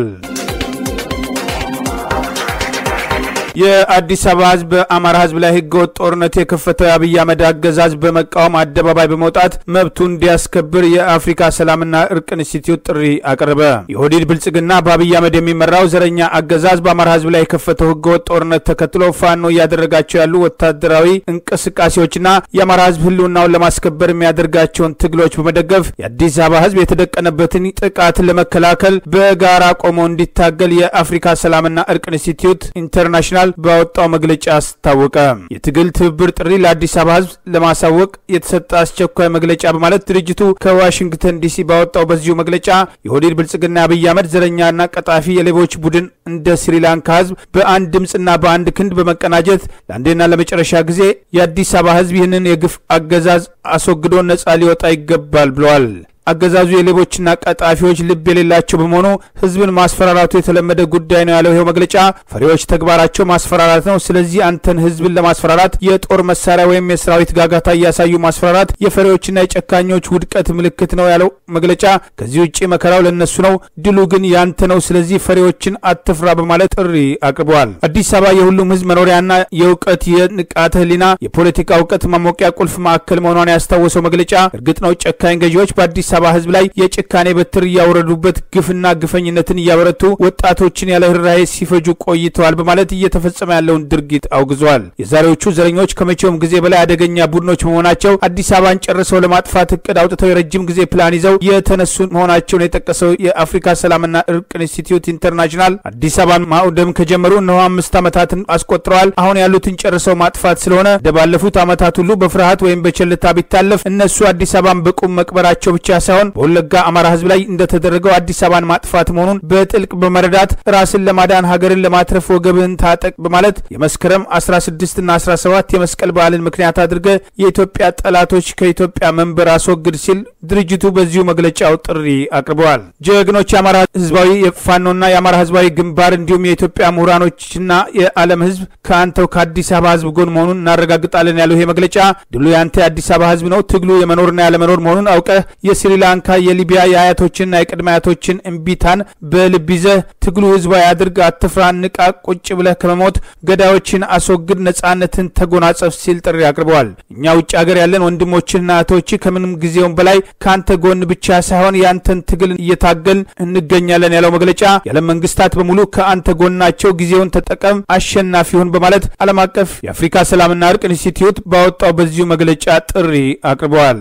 የአዲስ አበባ ህዝብ በአማራ ህዝብ ላይ ህገወጥ ጦርነት የከፈተው የአብይ አህመድ አገዛዝ በመቃወም አደባባይ በመውጣት መብቱን እንዲያስከብር የአፍሪካ ሰላምና እርቅ ኢንስቲትዩት ጥሪ አቀረበ። የኦህዴድ ብልጽግና በአብይ አህመድ የሚመራው ዘረኛ አገዛዝ በአማራ ህዝብ ላይ የከፈተው ህገወጥ ጦርነት ተከትሎ ፋኖ እያደረጋቸው ያሉ ወታደራዊ እንቅስቃሴዎችና የአማራ ህዝብ ህልውናውን ለማስከበር የሚያደርጋቸውን ትግሎች በመደገፍ የአዲስ አበባ ህዝብ የተደቀነበትን ጥቃት ለመከላከል በጋራ ቆሞ እንዲታገል የአፍሪካ ሰላምና እርቅ ኢንስቲትዩት ኢንተርናሽናል ባወጣው መግለጫ አስታወቀ። የትግል ትብብር ጥሪ ለአዲስ አበባ ህዝብ ለማሳወቅ የተሰጠ አስቸኳይ መግለጫ በማለት ድርጅቱ ከዋሽንግተን ዲሲ ባወጣው በዚሁ መግለጫ የኦህዴድ ብልጽግና አብይ አህመድ ዘረኛና ቀጣፊ የሌቦች ቡድን እንደ ስሪላንካ ህዝብ በአንድ ድምፅና በአንድ ክንድ በመቀናጀት ለአንዴና ለመጨረሻ ጊዜ የአዲስ አበባ ህዝብ ይህንን የግፍ አገዛዝ አስወግዶ ነጻ ሊወጣ ይገባል ብለዋል። አገዛዙ የሌቦችና ቀጣፊዎች ልብ የሌላቸው በመሆኑ ህዝብን ማስፈራራቱ የተለመደ ጉዳይ ነው ያለው ይኸው መግለጫ ፈሪዎች ተግባራቸው ማስፈራራት ነው። ስለዚህ አንተን ህዝብን ለማስፈራራት የጦር መሳሪያ ወይም የሰራዊት ጋጋታ እያሳዩ ማስፈራራት የፈሪዎችና የጨካኞች ውድቀት ምልክት ነው ያለው መግለጫ ከዚህ ውጭ መከራው ለነሱ ነው፣ ድሉ ግን ያንተ ነው። ስለዚህ ፈሪዎችን አትፍራ በማለት ጥሪ አቅርበዋል። አዲስ አበባ የሁሉም ህዝብ መኖሪያና የእውቀት የንቃተ ህሊና የፖለቲካ እውቀት ማሞቂያ ቁልፍ ማዕከል መሆኗን ያስታወሰው መግለጫ እርግጥ ነው ጨካኝ ገዢዎች በአዲስ አበባ ህዝብ ላይ የጭካኔ በትር እያወረዱበት ግፍና ግፈኝነትን እያበረቱ ወጣቶችን ያለ ርኅራኄ ሲፈጁ ቆይተዋል በማለት እየተፈጸመ ያለውን ድርጊት አውግዘዋል። የዛሬዎቹ ዘረኞች ከመቼውም ጊዜ በላይ አደገኛ ቡድኖች በመሆናቸው አዲስ አበባን ጨርሰው ለማጥፋት እቅድ አውጥተው የረጅም ጊዜ ፕላን ይዘው የተነሱ መሆናቸውን የጠቀሰው የአፍሪካ ሰላምና እርቅ ኢንስቲትዩት ኢንተርናሽናል አዲስ አበባን ማውደም ከጀመሩ እነሆ አምስት ዓመታትን አስቆጥረዋል። አሁን ያሉትን ጨርሰው ማጥፋት ስለሆነ እንደ ባለፉት ዓመታት ሁሉ በፍርሃት ወይም በቸልታ ቢታለፍ እነሱ አዲስ አበባን በቁም መቅበራቸው ብቻ ሳይሆን በወለጋ አማራ ህዝብ ላይ እንደተደረገው አዲስ አበባን ማጥፋት መሆኑን በጥልቅ በመረዳት ራስን ለማዳን ሀገርን ለማትረፍ ወገብህን ታጠቅ በማለት የመስከረም 16 እና 17 የመስቀል በዓልን ምክንያት አድርገ የኢትዮጵያ ጠላቶች ከኢትዮጵያ መንበር አስወግድ ሲል ድርጅቱ በዚሁ መግለጫው ጥሪ አቅርበዋል። ጀግኖች የአማራ ህዝባዊ የፋኖና የአማራ ህዝባዊ ግንባር እንዲሁም የኢትዮጵያ ምሁራኖችና የዓለም ህዝብ ከአንተው ከአዲስ አበባ ህዝብ ጎን መሆኑን እናረጋግጣለን ያለው ይሄ መግለጫ ድሉ የአንተ የአዲስ አበባ ህዝብ ነው። ትግሉ የመኖርና ያለመኖር መሆኑን አውቀህ የስሪላንካ የሊቢያ የአያቶችንና የቅድመ አያቶችን እምቢታን በልብ ይዘህ ትግሉ ህዝባዊ አድርግ፣ አትፍራ፣ ንቃ፣ ቁጭ ብለህ ከመሞት ገዳዮችን አስወግድ፣ ነጻነትን ተጎናጸፍ ሲል ጥሪ አቅርበዋል። እኛ ውጭ ሀገር ያለን ወንድሞችና እህቶች ከምንም ጊዜውም በላይ ከአንተ ጎን ብቻ ሳይሆን የአንተን ትግል እየታገልን እንገኛለን ያለው መግለጫ የዓለም መንግስታት በሙሉ ከአንተ ጎናቸው፣ ጊዜውን ተጠቀም፣ አሸናፊ ሁን በማለት ዓለም አቀፍ የአፍሪካ ሰላምና እርቅ ኢንስቲትዩት ባወጣው በዚሁ መግለጫ ጥሪ አቅርበዋል።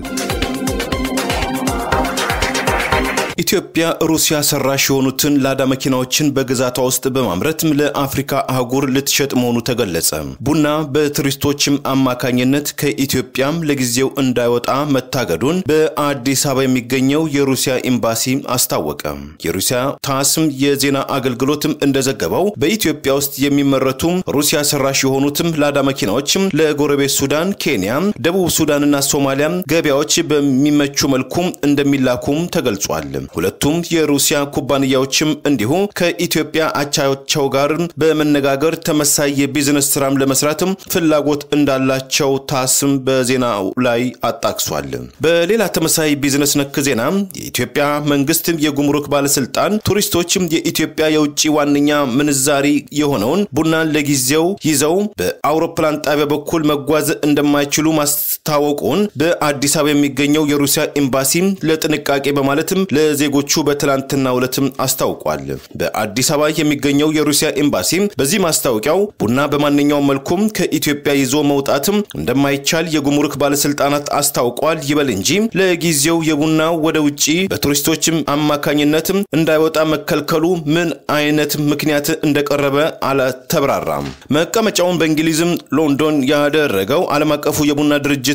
ኢትዮጵያ ሩሲያ ሰራሽ የሆኑትን ላዳ መኪናዎችን በግዛቷ ውስጥ በማምረትም ለአፍሪካ አህጉር ልትሸጥ መሆኑ ተገለጸ። ቡና በቱሪስቶችም አማካኝነት ከኢትዮጵያም ለጊዜው እንዳይወጣ መታገዱን በአዲስ አበባ የሚገኘው የሩሲያ ኤምባሲ አስታወቀ። የሩሲያ ታስም የዜና አገልግሎትም እንደዘገበው በኢትዮጵያ ውስጥ የሚመረቱ ሩሲያ ሰራሽ የሆኑትም ላዳ መኪናዎችም ለጎረቤት ሱዳን፣ ኬንያ፣ ደቡብ ሱዳንና ሶማሊያ ገበያዎች በሚመቹ መልኩም እንደሚላኩም ተገልጿል። ሁለቱም የሩሲያ ኩባንያዎችም እንዲሁ ከኢትዮጵያ አቻቸው ጋር በመነጋገር ተመሳይ የቢዝነስ ስራም ለመስራትም ፍላጎት እንዳላቸው ታስም በዜናው ላይ አጣቅሷል። በሌላ ተመሳይ ቢዝነስ ነክ ዜና የኢትዮጵያ መንግስት የጉምሩክ ባለስልጣን ቱሪስቶችም የኢትዮጵያ የውጭ ዋነኛ ምንዛሪ የሆነውን ቡናን ለጊዜው ይዘው በአውሮፕላን ጣቢያ በኩል መጓዝ እንደማይችሉ ማስታወቁን በአዲስ አበባ የሚገኘው የሩሲያ ኤምባሲ ለጥንቃቄ በማለትም ለዜጎቹ በትላንትናው ዕለትም አስታውቋል። በአዲስ አበባ የሚገኘው የሩሲያ ኤምባሲ በዚህ ማስታወቂያው ቡና በማንኛውም መልኩም ከኢትዮጵያ ይዞ መውጣትም እንደማይቻል የጉምሩክ ባለስልጣናት አስታውቋል። ይበል እንጂ ለጊዜው የቡና ወደ ውጭ በቱሪስቶችም አማካኝነትም እንዳይወጣ መከልከሉ ምን አይነት ምክንያት እንደቀረበ አልተብራራም። መቀመጫውን በእንግሊዝም ሎንዶን ያደረገው ዓለም አቀፉ የቡና ድርጅት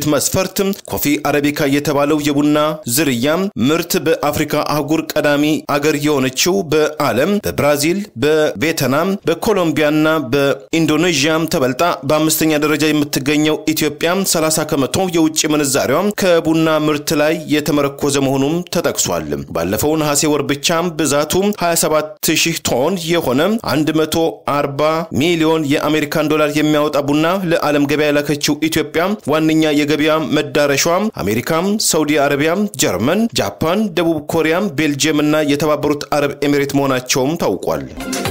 ድርጅት መስፈርት ኮፊ አረቢካ የተባለው የቡና ዝርያ ምርት በአፍሪካ አህጉር ቀዳሚ አገር የሆነችው በዓለም በብራዚል፣ በቬትናም፣ በኮሎምቢያና በኢንዶኔዥያም ተበልጣ በአምስተኛ ደረጃ የምትገኘው ኢትዮጵያ 30 ከመቶ የውጭ ምንዛሬዋ ከቡና ምርት ላይ የተመረኮዘ መሆኑም ተጠቅሷል። ባለፈው ነሐሴ ወር ብቻ ብዛቱ 27 ሺህ ቶን የሆነ 140 ሚሊዮን የአሜሪካን ዶላር የሚያወጣ ቡና ለዓለም ገበያ የላከችው ኢትዮጵያ ዋነኛ የገበያ መዳረሻ አሜሪካም፣ ሳውዲ አረቢያ፣ ጀርመን፣ ጃፓን፣ ደቡብ ኮሪያ፣ ቤልጅየም እና የተባበሩት አረብ ኤሚሬት መሆናቸውም ታውቋል።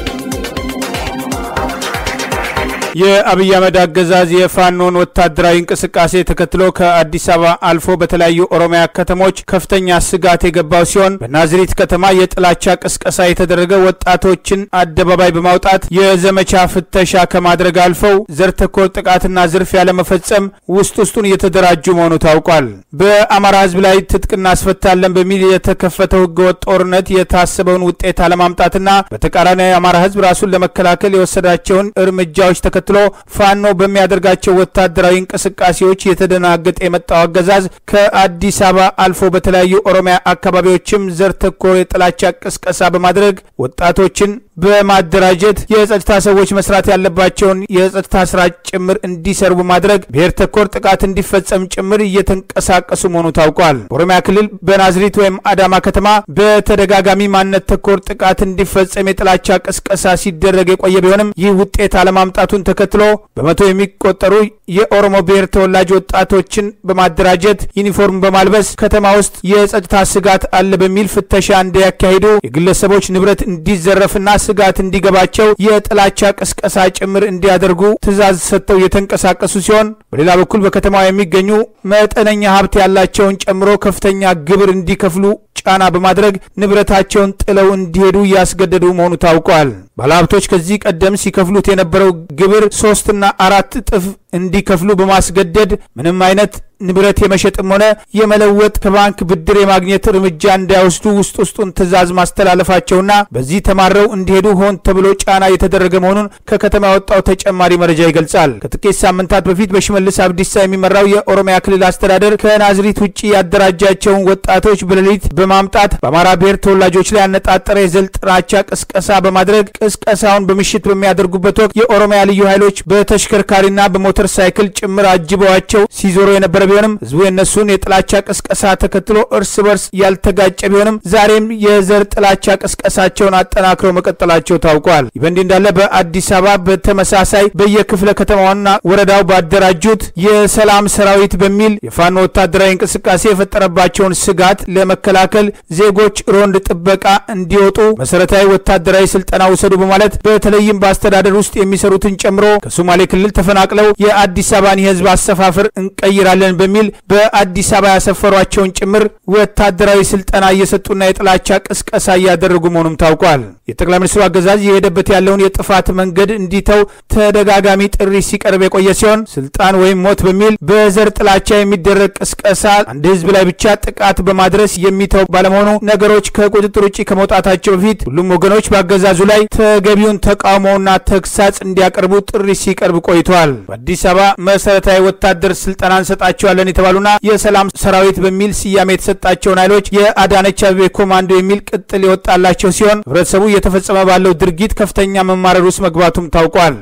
የአብይ አህመድ አገዛዝ የፋኖን ወታደራዊ እንቅስቃሴ ተከትሎ ከአዲስ አበባ አልፎ በተለያዩ ኦሮሚያ ከተሞች ከፍተኛ ስጋት የገባው ሲሆን በናዝሪት ከተማ የጥላቻ ቅስቀሳ የተደረገ ወጣቶችን አደባባይ በማውጣት የዘመቻ ፍተሻ ከማድረግ አልፈው ዘር ተኮር ጥቃትና ዝርፊያ ለመፈጸም ውስጥ ውስጡን እየተደራጁ መሆኑ ታውቋል። በአማራ ሕዝብ ላይ ትጥቅ እናስፈታለን በሚል የተከፈተው ህገወጥ ጦርነት የታሰበውን ውጤት አለማምጣትና በተቃራኒ የአማራ ሕዝብ ራሱን ለመከላከል የወሰዳቸውን እርምጃዎች ተከትሎ ፋኖ በሚያደርጋቸው ወታደራዊ እንቅስቃሴዎች የተደናገጠ የመጣው አገዛዝ ከአዲስ አበባ አልፎ በተለያዩ ኦሮሚያ አካባቢዎችም ዘር ተኮር የጥላቻ ቅስቀሳ በማድረግ ወጣቶችን በማደራጀት የጸጥታ ሰዎች መስራት ያለባቸውን የጸጥታ ስራ ጭምር እንዲሰሩ በማድረግ ብሔር ተኮር ጥቃት እንዲፈጸም ጭምር እየተንቀሳቀሱ መሆኑ ታውቋል። በኦሮሚያ ክልል በናዝሪት ወይም አዳማ ከተማ በተደጋጋሚ ማንነት ተኮር ጥቃት እንዲፈጸም የጥላቻ ቅስቀሳ ሲደረግ የቆየ ቢሆንም ይህ ውጤት አለማምጣቱን ተከትሎ በመቶ የሚቆጠሩ የኦሮሞ ብሔር ተወላጅ ወጣቶችን በማደራጀት ዩኒፎርም በማልበስ ከተማ ውስጥ የጸጥታ ስጋት አለ በሚል ፍተሻ እንዲያካሂዱ የግለሰቦች ንብረት እንዲዘረፍና ስጋት እንዲገባቸው የጥላቻ ቅስቀሳ ጭምር እንዲያደርጉ ትዕዛዝ ሰጥተው እየተንቀሳቀሱ ሲሆን በሌላ በኩል በከተማዋ የሚገኙ መጠነኛ ሀብት ያላቸውን ጨምሮ ከፍተኛ ግብር እንዲከፍሉ ጫና በማድረግ ንብረታቸውን ጥለው እንዲሄዱ እያስገደዱ መሆኑ ታውቋል። ባለሀብቶች ከዚህ ቀደም ሲከፍሉት የነበረው ግብር ሶስትና አራት እጥፍ እንዲከፍሉ በማስገደድ ምንም አይነት ንብረት የመሸጥም ሆነ የመለወጥ ከባንክ ብድር የማግኘት እርምጃ እንዳይወስዱ ውስጥ ውስጡን ትዕዛዝ ማስተላለፋቸውና በዚህ ተማረው እንዲሄዱ ሆን ተብሎ ጫና የተደረገ መሆኑን ከከተማ ያወጣው ተጨማሪ መረጃ ይገልጻል። ከጥቂት ሳምንታት በፊት በሽመልስ አብዲሳ የሚመራው የኦሮሚያ ክልል አስተዳደር ከናዝሪት ውጭ ያደራጃቸውን ወጣቶች በሌሊት በማምጣት በአማራ ብሔር ተወላጆች ላይ ያነጣጠረ የዘር ጥላቻ ቅስቀሳ በማድረግ ቅስቀሳውን በምሽት በሚያደርጉበት ወቅት የኦሮሚያ ልዩ ኃይሎች በተሽከርካሪና በሞተር ሳይክል ጭምር አጅበዋቸው ሲዞሩ የነበረ ቢሆንም ህዝቡ የእነሱን የጥላቻ ቅስቀሳ ተከትሎ እርስ በርስ ያልተጋጨ ቢሆንም ዛሬም የዘር ጥላቻ ቅስቀሳቸውን አጠናክረው መቀጠላቸው ታውቋል። ይህ በእንዲህ እንዳለ በአዲስ አበባ በተመሳሳይ በየክፍለ ከተማዋና ወረዳው ባደራጁት የሰላም ሰራዊት በሚል የፋኖ ወታደራዊ እንቅስቃሴ የፈጠረባቸውን ስጋት ለመከላከል ዜጎች ሮንድ ጥበቃ እንዲወጡ መሰረታዊ ወታደራዊ ስልጠና ውሰዱ በማለት በተለይም በአስተዳደር ውስጥ የሚሰሩትን ጨምሮ ከሶማሌ ክልል ተፈናቅለው የአዲስ አበባን የህዝብ አሰፋፈር እንቀይራለን በሚል በአዲስ አበባ ያሰፈሯቸውን ጭምር ወታደራዊ ስልጠና እየሰጡና የጥላቻ ቅስቀሳ እያደረጉ መሆኑም ታውቋል። የጠቅላይ ሚኒስትሩ አገዛዝ የሄደበት ያለውን የጥፋት መንገድ እንዲተው ተደጋጋሚ ጥሪ ሲቀርብ የቆየ ሲሆን ስልጣን ወይም ሞት በሚል በዘር ጥላቻ የሚደረግ ቅስቀሳ አንድ ህዝብ ላይ ብቻ ጥቃት በማድረስ የሚተው ባለመሆኑ ነገሮች ከቁጥጥር ውጭ ከመውጣታቸው በፊት ሁሉም ወገኖች በአገዛዙ ላይ ተገቢውን ተቃውሞና ተግሳጽ እንዲያቀርቡ ጥሪ ሲቀርብ ቆይተዋል። በአዲስ አበባ መሰረታዊ ወታደር ስልጠና እንሰጣቸዋለን የተባሉና የሰላም ሰራዊት በሚል ስያሜ የተሰጣቸውን ኃይሎች የአዳነች አቤቤ ኮማንዶ የሚል ቅጥል የወጣላቸው ሲሆን ህብረተሰቡ እየተፈጸመ ባለው ድርጊት ከፍተኛ መማረር ውስጥ መግባቱም ታውቋል።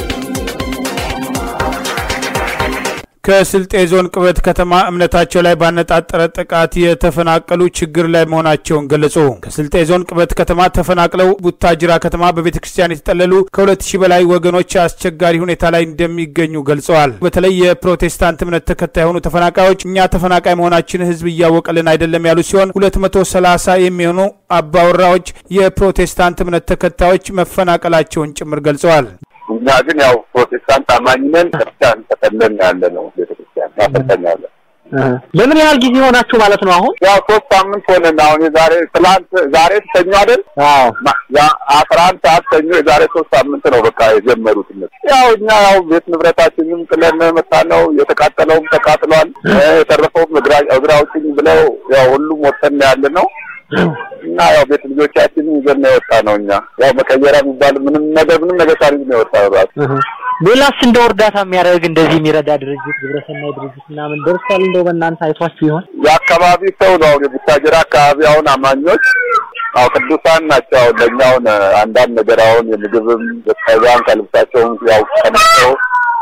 ከስልጤ ዞን ቅበት ከተማ እምነታቸው ላይ ባነጣጠረ ጥቃት የተፈናቀሉ ችግር ላይ መሆናቸውን ገለጹ። ከስልጤ ዞን ቅበት ከተማ ተፈናቅለው ቡታጅራ ከተማ በቤተ ክርስቲያን የተጠለሉ ከሁለት ሺህ በላይ ወገኖች አስቸጋሪ ሁኔታ ላይ እንደሚገኙ ገልጸዋል። በተለይ የፕሮቴስታንት እምነት ተከታይ የሆኑ ተፈናቃዮች እኛ ተፈናቃይ መሆናችን ህዝብ እያወቀልን አይደለም ያሉ ሲሆን ሁለት መቶ ሰላሳ የሚሆኑ አባወራዎች የፕሮቴስታንት እምነት ተከታዮች መፈናቀላቸውን ጭምር ገልጸዋል። እኛ ግን ያው ፕሮቴስታንት አማኝ ነን። ክርስቲያን ተጠለን ያለ ነው። ቤተክርስቲያን ያፈጠኛለን። ለምን ያህል ጊዜ ሆናችሁ ማለት ነው? አሁን ያው ሶስት ሳምንት ሆነን አሁን የዛሬ ትላንት ዛሬ ተኞ አይደል? አስራ አንድ ሰዓት ተኞ የዛሬ ሶስት ሳምንት ነው በቃ የጀመሩት እነሱ። ያው እኛ ያው ቤት ንብረታችንም ጥለን መጣ ነው። የተቃጠለውም ተቃጥሏል። የተረፈውም እግራ አውጭኝ ብለው ያው ሁሉም ወጥተን ያለ ነው። እና ያው ቤት ልጆቻችን ይዘን ነው የወጣ ነው። እኛ ያው መቀየሪያ የሚባል ምንም ነገር ምንም ነገር ሳሪዝ ነው የወጣ ነው ራሱ ሌላስ እንደው እርዳታ የሚያደርግ እንደዚህ የሚረዳ ድርጅት ግብረሰናይ ድርጅት ምናምን ደርሷል? እንደው በእናንተ አይቷችሁ ይሆን? የአካባቢ ሰው ነው አሁን የቡታጀራ አካባቢ አሁን አማኞች አዎ ቅዱሳን ናቸው። አሁን ለእኛ አሁን አንዳንድ ነገር አሁን የምግብም በጣም ከልብሳቸውም ያው ቀንሰው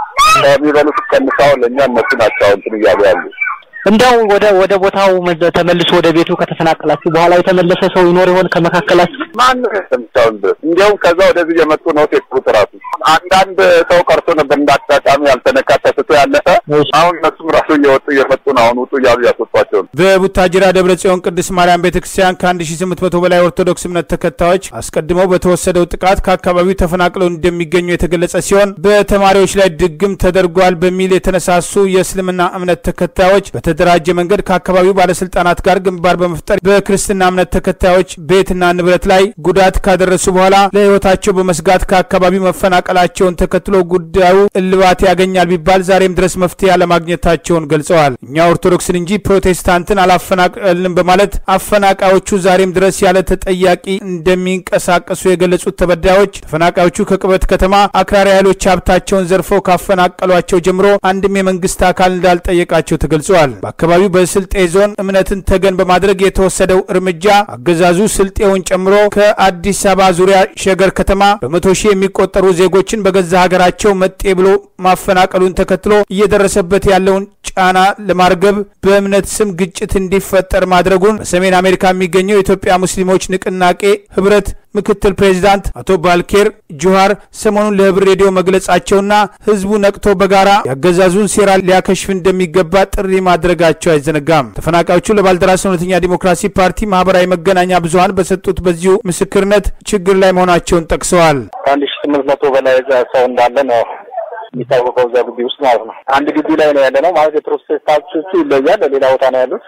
ከሚበሉት ቀንሰው ለእኛ እነሱ ናቸው አሁን እንትን እያሉ ያሉ እንደው ወደ ወደ ቦታው መዘ- ተመልሶ ወደ ቤቱ ከተፈናቀላችሁ በኋላ የተመለሰ ሰው ይኖር ይሆን ከመካከላችሁ? ማንም እስካሁን ድረስ እንዲያውም ከዛ ወደዚህ የመጡ ነው ሴት ራሱ አንዳንድ ሰው ቀርቶ ነበር እንዳጋጣሚ ያልተነካ ተስቶ ያለፈ አሁን እነሱም ራሱ እየወጡ እየመጡ ነው። አሁን ውጡ እያሉ እያስወጧቸው ነው። በቡታጅራ ደብረ ጽዮን ቅድስት ማርያም ቤተ ክርስቲያን ከ1800 በላይ ኦርቶዶክስ እምነት ተከታዮች አስቀድመው በተወሰደው ጥቃት ከአካባቢው ተፈናቅለው እንደሚገኙ የተገለጸ ሲሆን በተማሪዎች ላይ ድግም ተደርጓል በሚል የተነሳሱ የእስልምና እምነት ተከታዮች በተደራጀ መንገድ ከአካባቢው ባለስልጣናት ጋር ግንባር በመፍጠር በክርስትና እምነት ተከታዮች ቤትና ንብረት ላይ ጉዳት ካደረሱ በኋላ ለሕይወታቸው በመስጋት ከአካባቢው መፈናቀላቸውን ተከትሎ ጉዳዩ እልባት ያገኛል ቢባል ዛሬም ድረስ መፍትሄ አለማግኘታቸውን ገልጸዋል። እኛ ኦርቶዶክስን እንጂ ፕሮቴስታንትን አላፈናቀልንም በማለት አፈናቃዮቹ ዛሬም ድረስ ያለ ተጠያቂ እንደሚንቀሳቀሱ የገለጹት ተበዳዮች ተፈናቃዮቹ ከቅበት ከተማ አክራሪ ኃይሎች ሀብታቸውን ዘርፈው ካፈናቀሏቸው ጀምሮ አንድም የመንግስት አካል እንዳልጠየቃቸው ተገልጸዋል። በአካባቢው በስልጤ ዞን እምነትን ተገን በማድረግ የተወሰደው እርምጃ አገዛዙ ስልጤውን ጨምሮ ከአዲስ አበባ ዙሪያ ሸገር ከተማ በመቶ ሺህ የሚቆጠሩ ዜጎችን በገዛ ሀገራቸው መጤ ብሎ ማፈናቀሉን ተከትሎ እየደረሰበት ያለውን ጫና ለማርገብ በእምነት ስም ግጭት እንዲፈጠር ማድረጉን በሰሜን አሜሪካ የሚገኘው የኢትዮጵያ ሙስሊሞች ንቅናቄ ህብረት ምክትል ፕሬዚዳንት አቶ ባልኬር ጁሃር ሰሞኑን ለህብር ሬዲዮ መግለጻቸውና ህዝቡ ነቅቶ በጋራ ያገዛዙን ሴራ ሊያከሽፍ እንደሚገባ ጥሪ ማድረጋቸው አይዘነጋም። ተፈናቃዮቹ ለባልደራስ እውነተኛ ዲሞክራሲ ፓርቲ ማህበራዊ መገናኛ ብዙሀን በሰጡት በዚሁ ምስክርነት ችግር ላይ መሆናቸውን ጠቅሰዋል። ከአንድ ሺ ስምንት መቶ በላይ እዛ ሰው እንዳለ ነው የሚታወቀው እዛ ግቢ ውስጥ ማለት ነው። አንድ ግቢ ላይ ነው ያለ ነው ማለት የፕሮቴስታንቶቹ ይለያል። ሌላ ቦታ ነው ያሉት።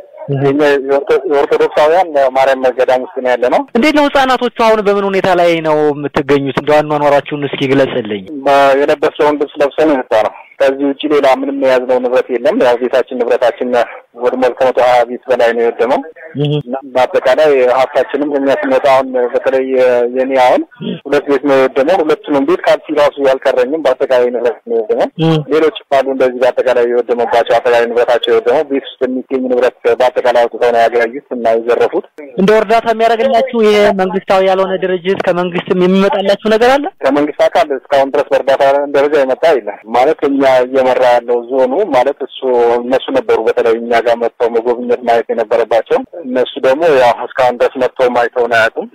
የኛ የኦርቶዶክሳውያን ማርያም ገዳም ውስጥ ነው ያለ ነው። እንዴት ነው ህጻናቶቹ አሁን በምን ሁኔታ ላይ ነው የምትገኙት? እንደው አኗኗራችሁን እስኪ ግለጽልኝ። የለበስነውን ልብስ ለብሰን የወጣ ነው። ከዚህ ውጭ ሌላ ምንም የያዝነው ንብረት የለም። ያው ቤታችን ንብረታችን ወድሟል። ከመቶ ሀያ ቤት በላይ ነው የወደመው። እና በአጠቃላይ ሀብታችንም እኛ ስንወጣ አሁን በተለይ የኔ አሁን ሁለት ቤት ነው የወደመው። ሁለቱንም ቤት ካልሲ ራሱ ያልቀረኝም በአጠቃላይ ንብረት ነው የወደመው። ሌሎች አሉ እንደዚህ በአጠቃላይ የወደመባቸው አጠቃላይ ንብረታቸው የወደመው ቤት ውስጥ የሚገኝ ንብረት በአጠቃላይ አውጥተው ነው ያገያዩት እና የዘረፉት። እንደ እርዳታ የሚያደርግላችሁ ይሄ መንግስታዊ ያልሆነ ድርጅት ከመንግስትም የሚመጣላችሁ ነገር አለ? ከመንግስት አካል እስካሁን ድረስ በእርዳታ ደረጃ የመጣ የለም። ማለት እኛ እየመራ ያለው ዞኑ ማለት እሱ እነሱ ነበሩ በተለይ እኛ ጋር መጥተው መጎብኘት ማየት የነበረባቸው እነሱ ደግሞ ያው እስካሁን ድረስ መጥተው ማይተውን አያውቁም።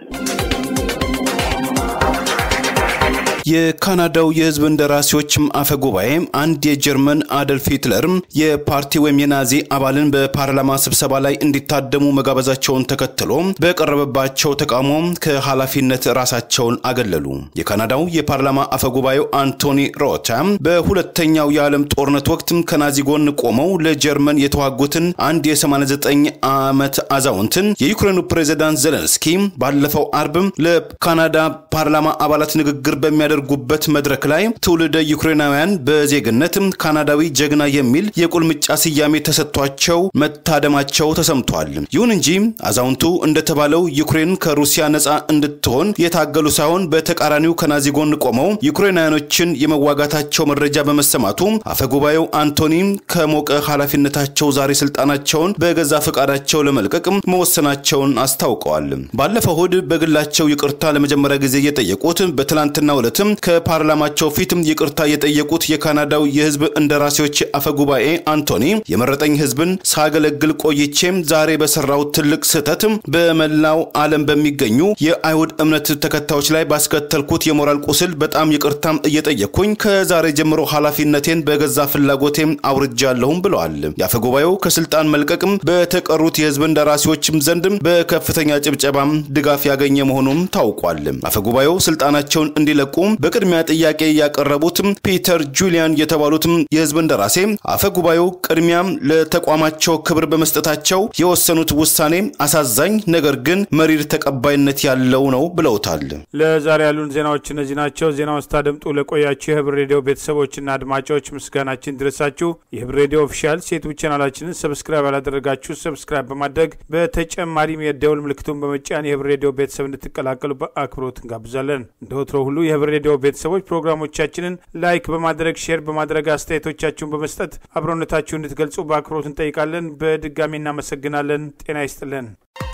የካናዳው የህዝብ እንደራሴዎችም አፈ ጉባኤ አንድ የጀርመን አደልፍ ሂትለር የፓርቲ ወይም የናዚ አባልን በፓርላማ ስብሰባ ላይ እንዲታደሙ መጋበዛቸውን ተከትሎ በቀረበባቸው ተቃውሞ ከኃላፊነት ራሳቸውን አገለሉ። የካናዳው የፓርላማ አፈ ጉባኤው አንቶኒ ሮታ በሁለተኛው የዓለም ጦርነት ወቅት ከናዚ ጎን ቆመው ለጀርመን የተዋጉትን አንድ የ89 ዓመት አዛውንትን የዩክሬኑ ፕሬዚዳንት ዘለንስኪ ባለፈው አርብ ለካናዳ ፓርላማ አባላት ንግግር በሚያ ጉበት መድረክ ላይ ትውልደ ዩክሬናውያን በዜግነት ካናዳዊ ጀግና የሚል የቁልምጫ ስያሜ ተሰጥቷቸው መታደማቸው ተሰምቷል። ይሁን እንጂ አዛውንቱ እንደተባለው ዩክሬን ከሩሲያ ነፃ እንድትሆን የታገሉ ሳይሆን በተቃራኒው ከናዚ ጎን ቆመው ዩክሬናውያኖችን የመዋጋታቸው መረጃ በመሰማቱ አፈጉባኤው አንቶኒ ከሞቀ ኃላፊነታቸው ዛሬ ስልጣናቸውን በገዛ ፈቃዳቸው ለመልቀቅ መወሰናቸውን አስታውቀዋል። ባለፈው እሁድ በግላቸው ይቅርታ ለመጀመሪያ ጊዜ የጠየቁት በትላንትና ዕለት ከፓርላማቸው ፊት ይቅርታ የጠየቁት የካናዳው የህዝብ እንደራሴዎች አፈጉባኤ አንቶኒ የመረጠኝ ህዝብን ሳገለግል ቆይቼም ዛሬ በሰራው ትልቅ ስህተት በመላው ዓለም በሚገኙ የአይሁድ እምነት ተከታዮች ላይ ባስከተልኩት የሞራል ቁስል በጣም ይቅርታም እየጠየቅኩኝ ከዛሬ ጀምሮ ኃላፊነቴን በገዛ ፍላጎቴም አውርጃለሁም ብለዋል። የአፈጉባኤው ከስልጣን መልቀቅም በተቀሩት የህዝብ እንደራሴዎችም ዘንድ በከፍተኛ ጭብጨባም ድጋፍ ያገኘ መሆኑም ታውቋል። አፈጉባኤው ስልጣናቸውን እንዲለቁ በቅድሚያ ጥያቄ ያቀረቡት ፒተር ጁሊያን የተባሉት የህዝብ እንደራሴ አፈ ጉባኤው ቅድሚያ ለተቋማቸው ክብር በመስጠታቸው የወሰኑት ውሳኔ አሳዛኝ ነገር ግን መሪር ተቀባይነት ያለው ነው ብለውታል። ለዛሬ ያሉን ዜናዎች እነዚህ ናቸው። ዜናውን ስታደምጡ ለቆያችሁ የህብር ሬዲዮ ቤተሰቦችና አድማጮች ምስጋናችን ድረሳችሁ። የህብር ሬዲዮ ኦፊሻል ሴቱብ ቻናላችንን ሰብስክራይብ ያላደረጋችሁ ሰብስክራይብ በማድረግ በተጨማሪም የደውል ምልክቱን በመጫን የህብር ሬዲዮ ቤተሰብ እንድትቀላቀሉ በአክብሮት እንጋብዛለን። እንደ ወትሮ ሁሉ የህብር ሬዲዮ ቤተሰቦች ፕሮግራሞቻችንን ላይክ በማድረግ ሼር በማድረግ አስተያየቶቻችሁን በመስጠት አብሮነታችሁ እንድትገልጹ በአክብሮት እንጠይቃለን። በድጋሚ እናመሰግናለን። ጤና ይስጥልን።